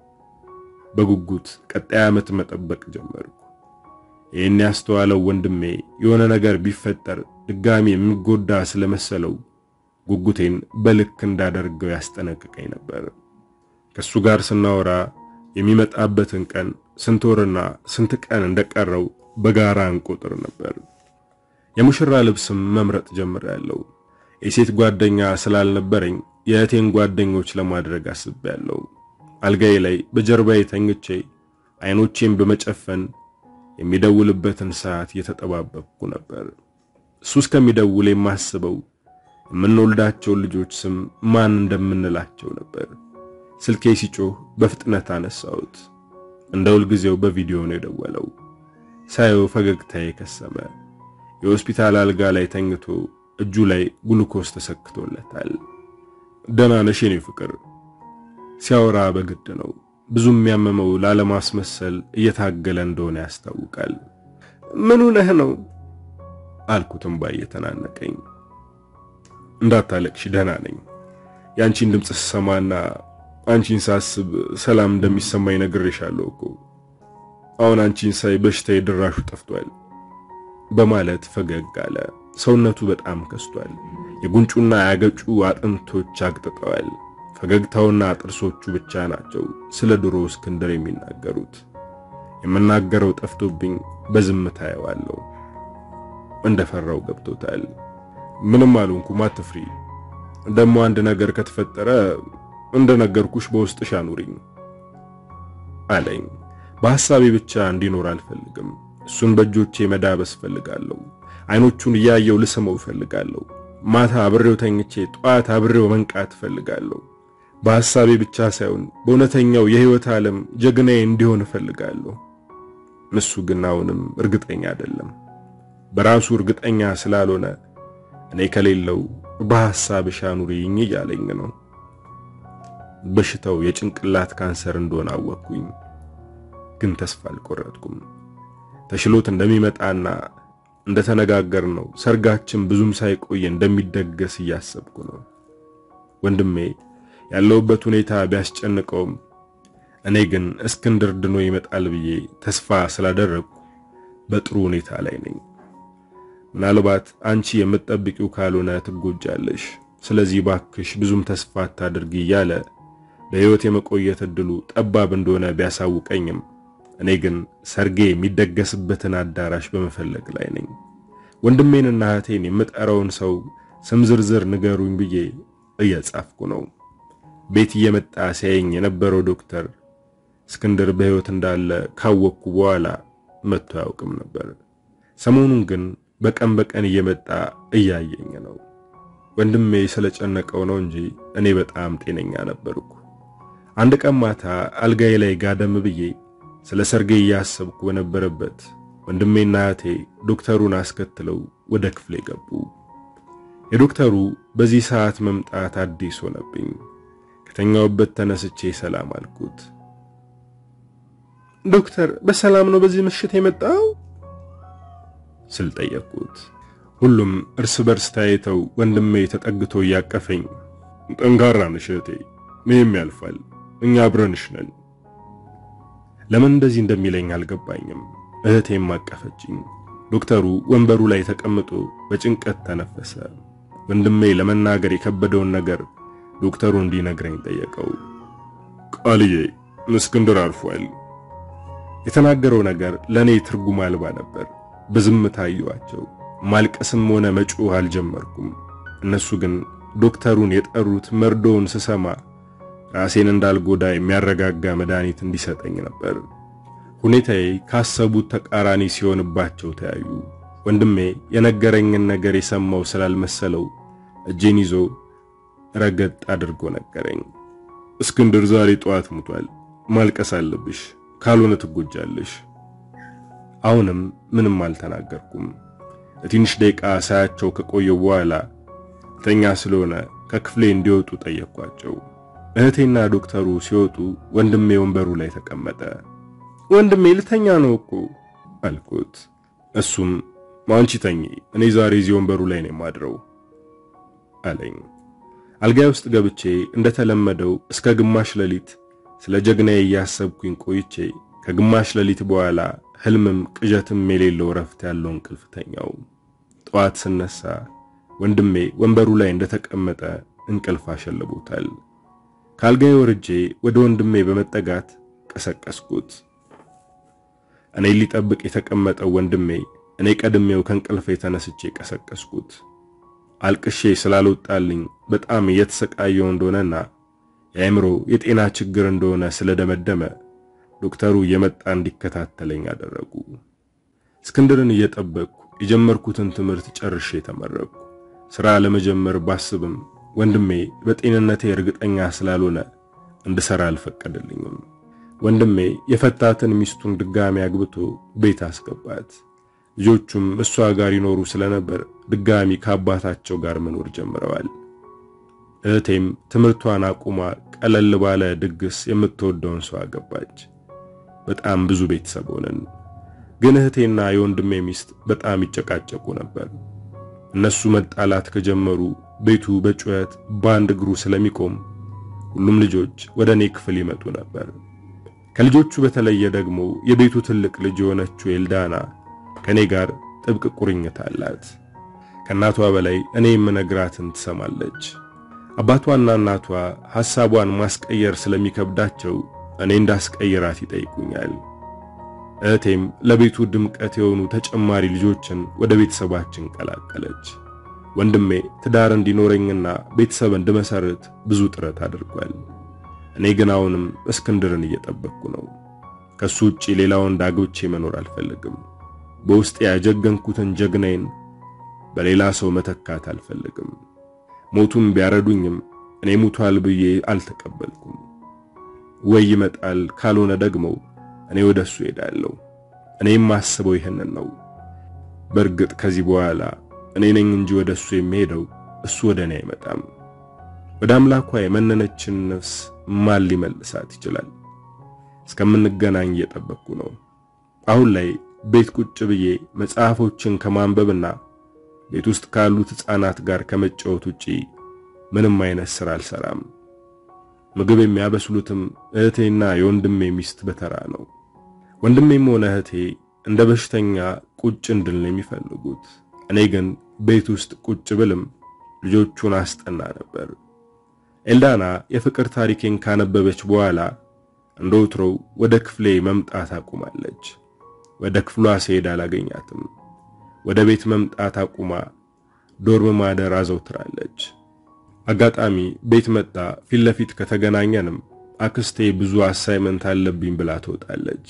በጉጉት ቀጣይ ዓመት መጠበቅ ጀመርኩ። ይህን ያስተዋለው ወንድሜ የሆነ ነገር ቢፈጠር ድጋሚ የሚጎዳ ስለመሰለው ጉጉቴን በልክ እንዳደርገው ያስጠነቅቀኝ ነበር። ከሱ ጋር ስናወራ የሚመጣበትን ቀን ስንት ወርና ስንት ቀን እንደቀረው በጋራ እንቆጥር ነበር። የሙሽራ ልብስም መምረጥ ጀምሬያለሁ። የሴት ጓደኛ ስላልነበረኝ የእህቴን ጓደኞች ለማድረግ አስቤያለሁ። አልጋዬ ላይ በጀርባዬ ተኝቼ አይኖቼን በመጨፈን የሚደውልበትን ሰዓት እየተጠባበቅኩ ነበር። እሱ እስከሚደውል የማስበው የምንወልዳቸውን ልጆች ስም ማን እንደምንላቸው ነበር። ስልኬ ሲጮህ በፍጥነት አነሳሁት። እንደ ሁልጊዜው በቪዲዮ ነው የደወለው። ሳየው ፈገግታዬ ከሰመ። የሆስፒታል አልጋ ላይ ተኝቶ እጁ ላይ ግሉኮስ ተሰክቶለታል። ደህና ነሽ የኔ ፍቅር? ሲያወራ በግድ ነው። ብዙ የሚያመመው ላለማስመሰል እየታገለ እንደሆነ ያስታውቃል። ምኑ ነህ ነው አልኩትም ባይ የተናነቀኝ። እንዳታለቅሽ ደህና ነኝ። የአንቺን ድምፅ ስሰማና አንቺን ሳስብ ሰላም እንደሚሰማኝ ነግሬሻለሁ እኮ። አሁን አንቺን ሳይ በሽታዬ ድራሹ ጠፍቷል በማለት ፈገግ አለ። ሰውነቱ በጣም ከስቷል። የጉንጩና ያገጩ አጥንቶች አግጥጠዋል። ፈገግታውና ጥርሶቹ ብቻ ናቸው ስለ ድሮ እስክንድር የሚናገሩት። የምናገረው ጠፍቶብኝ በዝምታ ያዋለው እንደፈራው ገብቶታል። ምንም አልሆንኩም፣ አትፍሪ። ደግሞ አንድ ነገር ከተፈጠረ እንደነገርኩሽ በውስጥሽ አኑሪኝ አለኝ። በሐሳቤ ብቻ እንዲኖር አልፈልግም። እሱን በእጆቼ መዳበስ እፈልጋለሁ። አይኖቹን እያየው ልስመው እፈልጋለሁ። ማታ አብሬው ተኝቼ ጠዋት አብሬው መንቃት እፈልጋለሁ። በሐሳቤ ብቻ ሳይሆን በእውነተኛው የሕይወት ዓለም ጀግናዬ እንዲሆን እፈልጋለሁ። እሱ ግን አሁንም እርግጠኛ አይደለም። በራሱ እርግጠኛ ስላልሆነ እኔ ከሌለው በሐሳብሽ አኑሪኝ እያለኝ ነው። በሽታው የጭንቅላት ካንሰር እንደሆነ አወቅኩኝ፣ ግን ተስፋ አልቆረጥኩም። ተሽሎት እንደሚመጣና እንደተነጋገርነው ሰርጋችን ብዙም ሳይቆይ እንደሚደገስ እያሰብኩ ነው። ወንድሜ ያለውበት ሁኔታ ቢያስጨንቀውም እኔ ግን እስክንድር ድኖ ይመጣል ብዬ ተስፋ ስላደረግኩ በጥሩ ሁኔታ ላይ ነኝ። ምናልባት አንቺ የምትጠብቂው ካልሆነ ትጎጃለሽ። ስለዚህ ባክሽ ብዙም ተስፋ አታድርጊ እያለ በሕይወት የመቆየት እድሉ ጠባብ እንደሆነ ቢያሳውቀኝም እኔ ግን ሰርጌ የሚደገስበትን አዳራሽ በመፈለግ ላይ ነኝ። ወንድሜንና እህቴን የምጠራውን ሰው ስም ዝርዝር ንገሩኝ ብዬ እየጻፍኩ ነው። ቤት እየመጣ ሲያየኝ የነበረው ዶክተር እስክንድር በሕይወት እንዳለ ካወቅኩ በኋላ መጥቶ አያውቅም ነበር። ሰሞኑን ግን በቀን በቀን እየመጣ እያየኝ ነው። ወንድሜ ስለጨነቀው ነው እንጂ እኔ በጣም ጤነኛ ነበርኩ። አንድ ቀን ማታ አልጋዬ ላይ ጋደም ብዬ ስለ ሰርጌ እያሰብኩ በነበረበት ወንድሜና እህቴ ዶክተሩን አስከትለው ወደ ክፍሌ ገቡ። የዶክተሩ በዚህ ሰዓት መምጣት አዲስ ሆነብኝ። ከተኛውበት ተነስቼ ሰላም አልኩት። ዶክተር በሰላም ነው በዚህ ምሽት የመጣው ስል ጠየቅኩት። ሁሉም እርስ በርስ ታይተው ወንድሜ ተጠግቶ እያቀፈኝ ጠንካራ ነሽ እህቴ፣ ይህም ያልፋል፣ እኛ አብረንሽ ነን። ለምን እንደዚህ እንደሚለኝ አልገባኝም። እህቴም አቀፈችኝ። ዶክተሩ ወንበሩ ላይ ተቀምጦ በጭንቀት ተነፈሰ። ወንድሜ ለመናገር የከበደውን ነገር ዶክተሩ እንዲነግረኝ ጠየቀው። ቃልዬ እስክንድር አርፏል። የተናገረው ነገር ለኔ ትርጉም አልባ ነበር። በዝምታ አየኋቸው። ማልቀስም ሆነ መጮህ አልጀመርኩም። እነሱ ግን ዶክተሩን የጠሩት መርዶውን ስሰማ ራሴን እንዳልጎዳ የሚያረጋጋ መድኃኒት እንዲሰጠኝ ነበር። ሁኔታዬ ካሰቡት ተቃራኒ ሲሆንባቸው ተያዩ። ወንድሜ የነገረኝን ነገር የሰማው ስላልመሰለው እጄን ይዞ ረገጥ አድርጎ ነገረኝ። እስክንድር ዛሬ ጠዋት ሙቷል። ማልቀስ አለብሽ፣ ካልሆነ ትጎጃለሽ። አሁንም ምንም አልተናገርኩም። ለትንሽ ደቂቃ ሳያቸው ከቆየው በኋላ ተኛ ስለሆነ ከክፍሌ እንዲወጡ ጠየቅኳቸው። እህቴና ዶክተሩ ሲወጡ ወንድሜ ወንበሩ ላይ ተቀመጠ። ወንድሜ ልተኛ ነው እኮ አልኩት። እሱም አንቺ ተኚ፣ እኔ ዛሬ እዚህ ወንበሩ ላይ ነው የማድረው አለኝ። አልጋይ ውስጥ ገብቼ እንደተለመደው እስከ ግማሽ ሌሊት ስለ ጀግናዬ እያሰብኩኝ ቆይቼ ከግማሽ ሌሊት በኋላ ህልምም ቅዠትም የሌለው ረፍት ያለው እንቅልፍ ተኛው። ጠዋት ስነሳ ወንድሜ ወንበሩ ላይ እንደተቀመጠ እንቅልፍ አሸልቦታል። ከአልጋዬ ወርጄ ወደ ወንድሜ በመጠጋት ቀሰቀስኩት። እኔ ሊጠብቅ የተቀመጠው ወንድሜ እኔ ቀድሜው ከእንቅልፌ ተነስቼ ቀሰቀስኩት። አልቅሼ ስላልወጣልኝ በጣም እየተሰቃየው እንደሆነና የአእምሮ የጤና ችግር እንደሆነ ስለደመደመ ዶክተሩ እየመጣ እንዲከታተለኝ አደረጉ። እስክንድርን እየጠበቅኩ የጀመርኩትን ትምህርት ጨርሼ ተመረቅኩ። ሥራ ለመጀመር ባስብም ወንድሜ በጤንነቴ እርግጠኛ ስላልሆነ እንድሠራ አልፈቀደልኝም። ወንድሜ የፈታትን ሚስቱን ድጋሚ አግብቶ ቤት አስገባት። ልጆቹም እሷ ጋር ይኖሩ ስለነበር ድጋሚ ከአባታቸው ጋር መኖር ጀምረዋል። እህቴም ትምህርቷን አቁማ ቀለል ባለ ድግስ የምትወደውን ሰው አገባች። በጣም ብዙ ቤተሰብ ሆነን፣ ግን እህቴና የወንድሜ ሚስት በጣም ይጨቃጨቁ ነበር። እነሱ መጣላት ከጀመሩ ቤቱ በጩኸት በአንድ እግሩ ስለሚቆም ሁሉም ልጆች ወደ እኔ ክፍል ይመጡ ነበር። ከልጆቹ በተለየ ደግሞ የቤቱ ትልቅ ልጅ የሆነችው ኤልዳና ከኔ ጋር ጥብቅ ቁርኝት አላት። ከእናቷ በላይ እኔ የምነግራትን ትሰማለች። አባቷና እናቷ ሐሳቧን ማስቀየር ስለሚከብዳቸው እኔ እንዳስቀይራት ይጠይቁኛል። እህቴም ለቤቱ ድምቀት የሆኑ ተጨማሪ ልጆችን ወደ ቤተሰባችን ቀላቀለች። ወንድሜ ትዳር እንዲኖረኝና ቤተሰብ እንድመሰርት ብዙ ጥረት አድርጓል። እኔ ግን አሁንም እስክንድርን እየጠበቅኩ ነው። ከሱ ውጪ ሌላ ወንድ አግብቼ መኖር አልፈልግም። በውስጤ ያጀገንኩትን ጀግናዬን በሌላ ሰው መተካት አልፈልግም። ሞቱም ቢያረዱኝም እኔ ሙቷል ብዬ አልተቀበልኩም። ወይ ይመጣል፣ ካልሆነ ደግሞ እኔ ወደሱ ሄዳለሁ። እኔ የማስበው ይህንን ነው። በእርግጥ ከዚህ በኋላ እኔ ነኝ እንጂ ወደሱ የሚሄደው እሱ ወደ እኔ አይመጣም። ወደ አምላኳ የመነነችን ነፍስ ማን ሊመልሳት ይችላል? እስከምንገናኝ እየጠበቅኩ ነው። አሁን ላይ ቤት ቁጭ ብዬ መጽሐፎችን ከማንበብና ቤት ውስጥ ካሉት ሕፃናት ጋር ከመጫወት ውጪ ምንም አይነት ሥራ አልሰራም። ምግብ የሚያበስሉትም እህቴና የወንድሜ ሚስት በተራ ነው። ወንድሜም ሆነ እህቴ እንደ በሽተኛ ቁጭ እንድል ነው የሚፈልጉት። እኔ ግን ቤት ውስጥ ቁጭ ብልም ልጆቹን አስጠና ነበር። ኤልዳና የፍቅር ታሪኬን ካነበበች በኋላ እንደ ወትሮው ወደ ክፍሌ መምጣት አቁማለች። ወደ ክፍሏ ስሄድ አላገኛትም። ወደ ቤት መምጣት አቁማ ዶርም ማደር አዘውትራለች። አጋጣሚ ቤት መጣ ፊት ለፊት ከተገናኘንም አክስቴ ብዙ አሳይመንት አለብኝ ብላ ትወጣለች።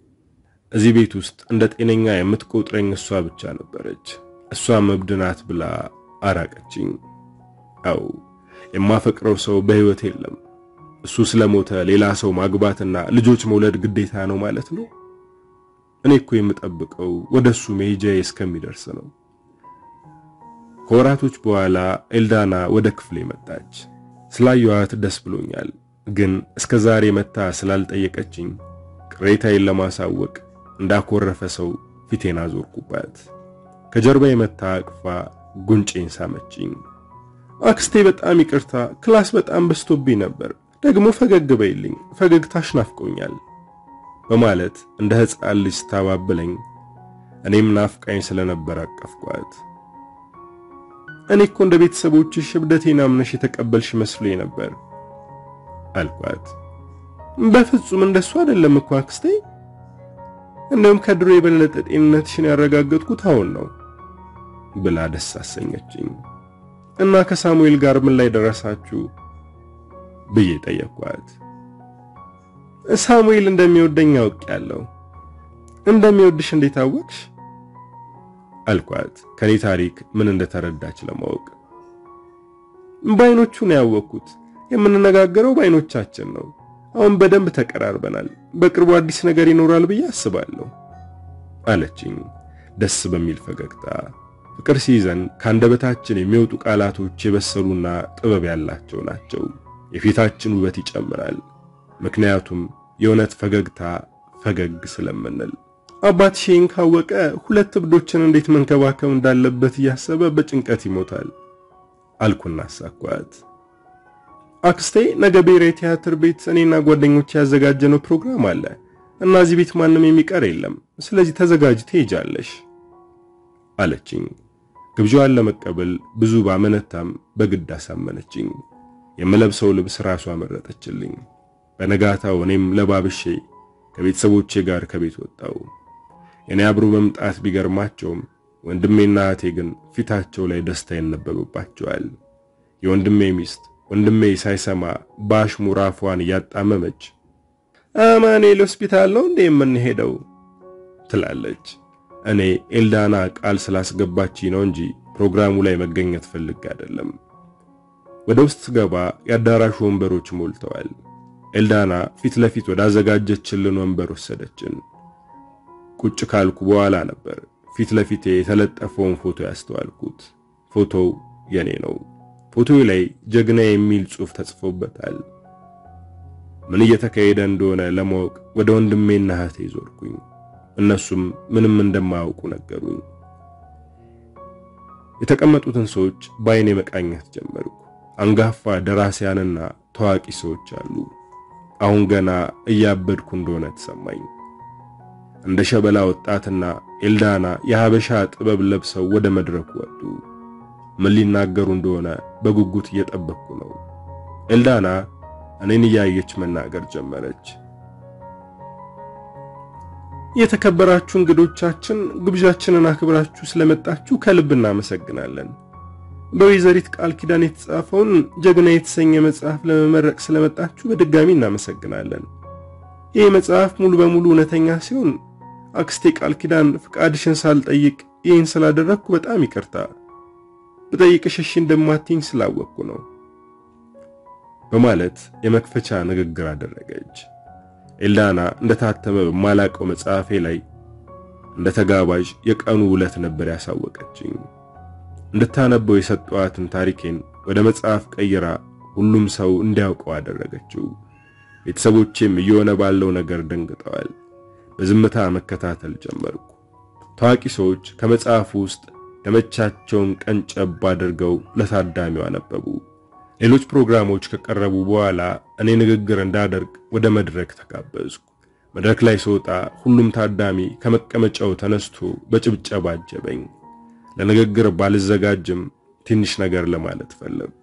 እዚህ ቤት ውስጥ እንደ ጤነኛ የምትቆጥረኝ እሷ ብቻ ነበረች። እሷ እብድ ናት ብላ አራቀችኝ። አው የማፈቅረው ሰው በሕይወት የለም። እሱ ስለሞተ ሌላ ሰው ማግባትና ልጆች መውለድ ግዴታ ነው ማለት ነው። እኔ እኮ የምጠብቀው ወደሱ መሄጃዬ እስከሚደርስ ነው። ከወራቶች በኋላ ኤልዳና ወደ ክፍሌ መጣች። ስላየኋት ደስ ብሎኛል፣ ግን እስከ ዛሬ መታ ስላልጠየቀችኝ ቅሬታዬን ለማሳወቅ እንዳኮረፈ ሰው ፊቴን አዞርኩባት። ከጀርባ የመታ አቅፋ ጉንጬን ሳመችኝ። አክስቴ በጣም ይቅርታ፣ ክላስ በጣም በዝቶብኝ ነበር። ደግሞ ፈገግ በይልኝ፣ ፈገግታሽ ናፍቆኛል በማለት እንደ ሕፃን ልጅ ስታባብለኝ እኔም ናፍቃኝ ስለነበር አቀፍኳት። እኔ እኮ እንደ ቤተሰቦችሽ እብደቴን አምነሽ የተቀበልሽ መስሎኝ ነበር አልኳት። በፍጹም እንደሱ አይደለም እኮ አክስቴ። እንደውም ከድሮ የበለጠ ጤንነትሽን ያረጋገጥኩት አሁን ነው ብላ ደስ አሰኘችኝ። እና ከሳሙኤል ጋር ምን ላይ ደረሳችሁ ብዬ ጠየቅኳት። ሳሙኤል እንደሚወደኝ አውቄያለሁ። እንደሚወድሽ እንዴት አወቅሽ? አልኳት ከኔ ታሪክ ምን እንደተረዳች ለማወቅ። በዓይኖቹ ነው ያወቅኩት። የምንነጋገረው በዓይኖቻችን ነው። አሁን በደንብ ተቀራርበናል። በቅርቡ አዲስ ነገር ይኖራል ብዬ አስባለሁ አለችኝ ደስ በሚል ፈገግታ። ፍቅር ሲይዘን ከአንደበታችን የሚወጡ ቃላቶች የበሰሉና ጥበብ ያላቸው ናቸው። የፊታችን ውበት ይጨምራል። ምክንያቱም የእውነት ፈገግታ ፈገግ ስለምንል። አባት ሼን ካወቀ ሁለት እብዶችን እንዴት መንከባከብ እንዳለበት እያሰበ በጭንቀት ይሞታል አልኩና አሳኳት። አክስቴ ነገ ብሔራዊ ቲያትር ቤት እኔና ጓደኞች ያዘጋጀነው ፕሮግራም አለ እና እዚህ ቤት ማንም የሚቀር የለም። ስለዚህ ተዘጋጅ ትሄጃለሽ አለችኝ። ግብዣዋን ለመቀበል ብዙ ባመነታም በግድ አሳመነችኝ። የምለብሰው ልብስ ራሷ መረጠችልኝ። በነጋታው እኔም ለባብሼ ከቤተሰቦቼ ጋር ከቤት ወጣው። የኔ አብሮ መምጣት ቢገርማቸውም ወንድሜና እህቴ ግን ፊታቸው ላይ ደስታ ይነበብባቸዋል። የወንድሜ ሚስት ወንድሜ ሳይሰማ በአሽሙር አፏን እያጣመመች አማኑኤል ሆስፒታል ነው እንዴ የምንሄደው ትላለች። እኔ ኤልዳና ቃል ስላስገባች ነው እንጂ ፕሮግራሙ ላይ መገኘት ፈልጌ አይደለም። ወደ ውስጥ ስገባ የአዳራሹ ወንበሮች ሞልተዋል። ኤልዳና ፊት ለፊት ወዳዘጋጀችልን ወንበር ወሰደችን። ቁጭ ካልኩ በኋላ ነበር ፊት ለፊቴ የተለጠፈውን ፎቶ ያስተዋልኩት። ፎቶው የኔ ነው። ፎቶው ላይ ጀግና የሚል ጽሑፍ ተጽፎበታል። ምን እየተካሄደ እንደሆነ ለማወቅ ወደ ወንድሜና እህቴ ዞርኩኝ። እነሱም ምንም እንደማያውቁ ነገሩኝ። የተቀመጡትን ሰዎች በአይኔ መቃኘት ጀመርኩ። አንጋፋ ደራሲያንና ታዋቂ ሰዎች አሉ። አሁን ገና እያበድኩ እንደሆነ ተሰማኝ። እንደ ሸበላ ወጣትና ኤልዳና የሀበሻ ጥበብ ለብሰው ወደ መድረኩ ወጡ። ምን ሊናገሩ እንደሆነ በጉጉት እየጠበቅኩ ነው። ኤልዳና እኔን እያየች መናገር ጀመረች። የተከበራችሁ እንግዶቻችን ግብዣችንን አክብራችሁ ስለመጣችሁ ከልብ እናመሰግናለን። በወይዘሪት ቃል ኪዳን የተጻፈውን ጀግና የተሰኘ መጽሐፍ ለመመረቅ ስለመጣችሁ በድጋሚ እናመሰግናለን። ይህ መጽሐፍ ሙሉ በሙሉ እውነተኛ ሲሆን አክስቴ ቃል ኪዳን ፍቃድሽን ሳልጠይቅ ይህን ስላደረግኩ በጣም ይቅርታ። ብጠይቅሽ እሺ እንደማትይኝ ስላወቅኩ ነው በማለት የመክፈቻ ንግግር አደረገች። ኤልዳና እንደታተመ በማላቀው መጽሐፌ ላይ እንደ ተጋባዥ የቀኑ ውለት ነበር ያሳወቀችኝ። እንድታነበው የሰጠዋትን ታሪኬን ወደ መጽሐፍ ቀይራ ሁሉም ሰው እንዲያውቀው አደረገችው። ቤተሰቦቼም እየሆነ ባለው ነገር ደንግጠዋል። በዝምታ መከታተል ጀመርኩ። ታዋቂ ሰዎች ከመጽሐፉ ውስጥ ደመቻቸውን ቀንጨብ አድርገው ለታዳሚው አነበቡ። ሌሎች ፕሮግራሞች ከቀረቡ በኋላ እኔ ንግግር እንዳደርግ ወደ መድረክ ተጋበዝኩ። መድረክ ላይ ስወጣ ሁሉም ታዳሚ ከመቀመጫው ተነስቶ በጭብጨባ አጀበኝ። ለንግግር ባልዘጋጅም ትንሽ ነገር ለማለት ፈለግኩ።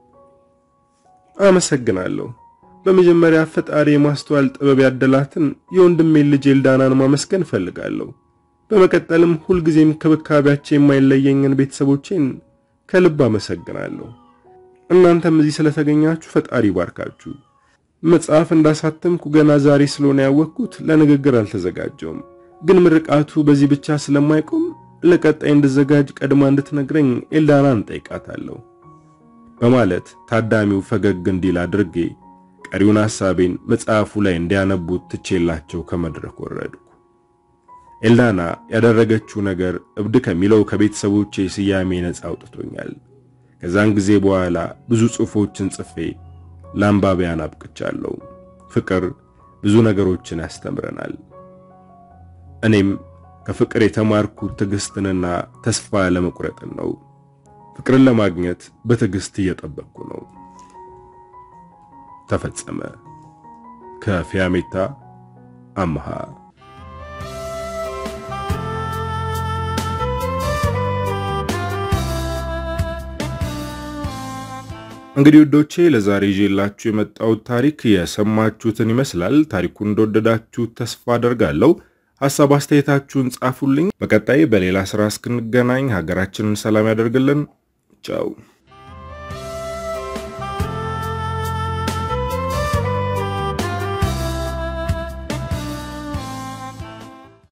አመሰግናለሁ። በመጀመሪያ ፈጣሪ የማስተዋል ጥበብ ያደላትን የወንድሜን ልጅ ኤልዳናን ማመስገን እፈልጋለሁ። በመቀጠልም ሁልጊዜም ክብካቤያቸው የማይለየኝን ቤተሰቦቼን ከልብ አመሰግናለሁ። እናንተም እዚህ ስለተገኛችሁ ፈጣሪ ባርካችሁ። መጽሐፍ እንዳሳተምኩ ገና ዛሬ ስለሆነ ያወቅኩት ለንግግር አልተዘጋጀውም። ግን ምርቃቱ በዚህ ብቻ ስለማይቆም ለቀጣይ እንድዘጋጅ ቀድማ እንድትነግረኝ ኤልዳናን ጠይቃታለሁ በማለት ታዳሚው ፈገግ እንዲል አድርጌ ቀሪውን ሐሳቤን መጽሐፉ ላይ እንዲያነቡት ትቼላቸው ከመድረክ ወረድኩ። ኤልዳና ያደረገችው ነገር እብድ ከሚለው ከቤተሰቦቼ ስያሜ ነፃ አውጥቶኛል። ከዛን ጊዜ በኋላ ብዙ ጽሑፎችን ጽፌ ለአንባቢያን አብቅቻለሁ። ፍቅር ብዙ ነገሮችን ያስተምረናል። እኔም ከፍቅር የተማርኩት ትዕግስትንና ተስፋ ለመቁረጥን ነው። ፍቅርን ለማግኘት በትዕግስት እየጠበቅኩ ነው። ተፈጸመ። ከፊያሜታ አምሃ እንግዲህ ውዶቼ ለዛሬ ይዤላችሁ የመጣሁት ታሪክ የሰማችሁትን ይመስላል። ታሪኩን እንደወደዳችሁ ተስፋ አደርጋለሁ። ሐሳብ አስተያየታችሁን ጻፉልኝ። በቀጣይ በሌላ ስራ እስክንገናኝ ሀገራችንን ሰላም ያደርግልን። ቻው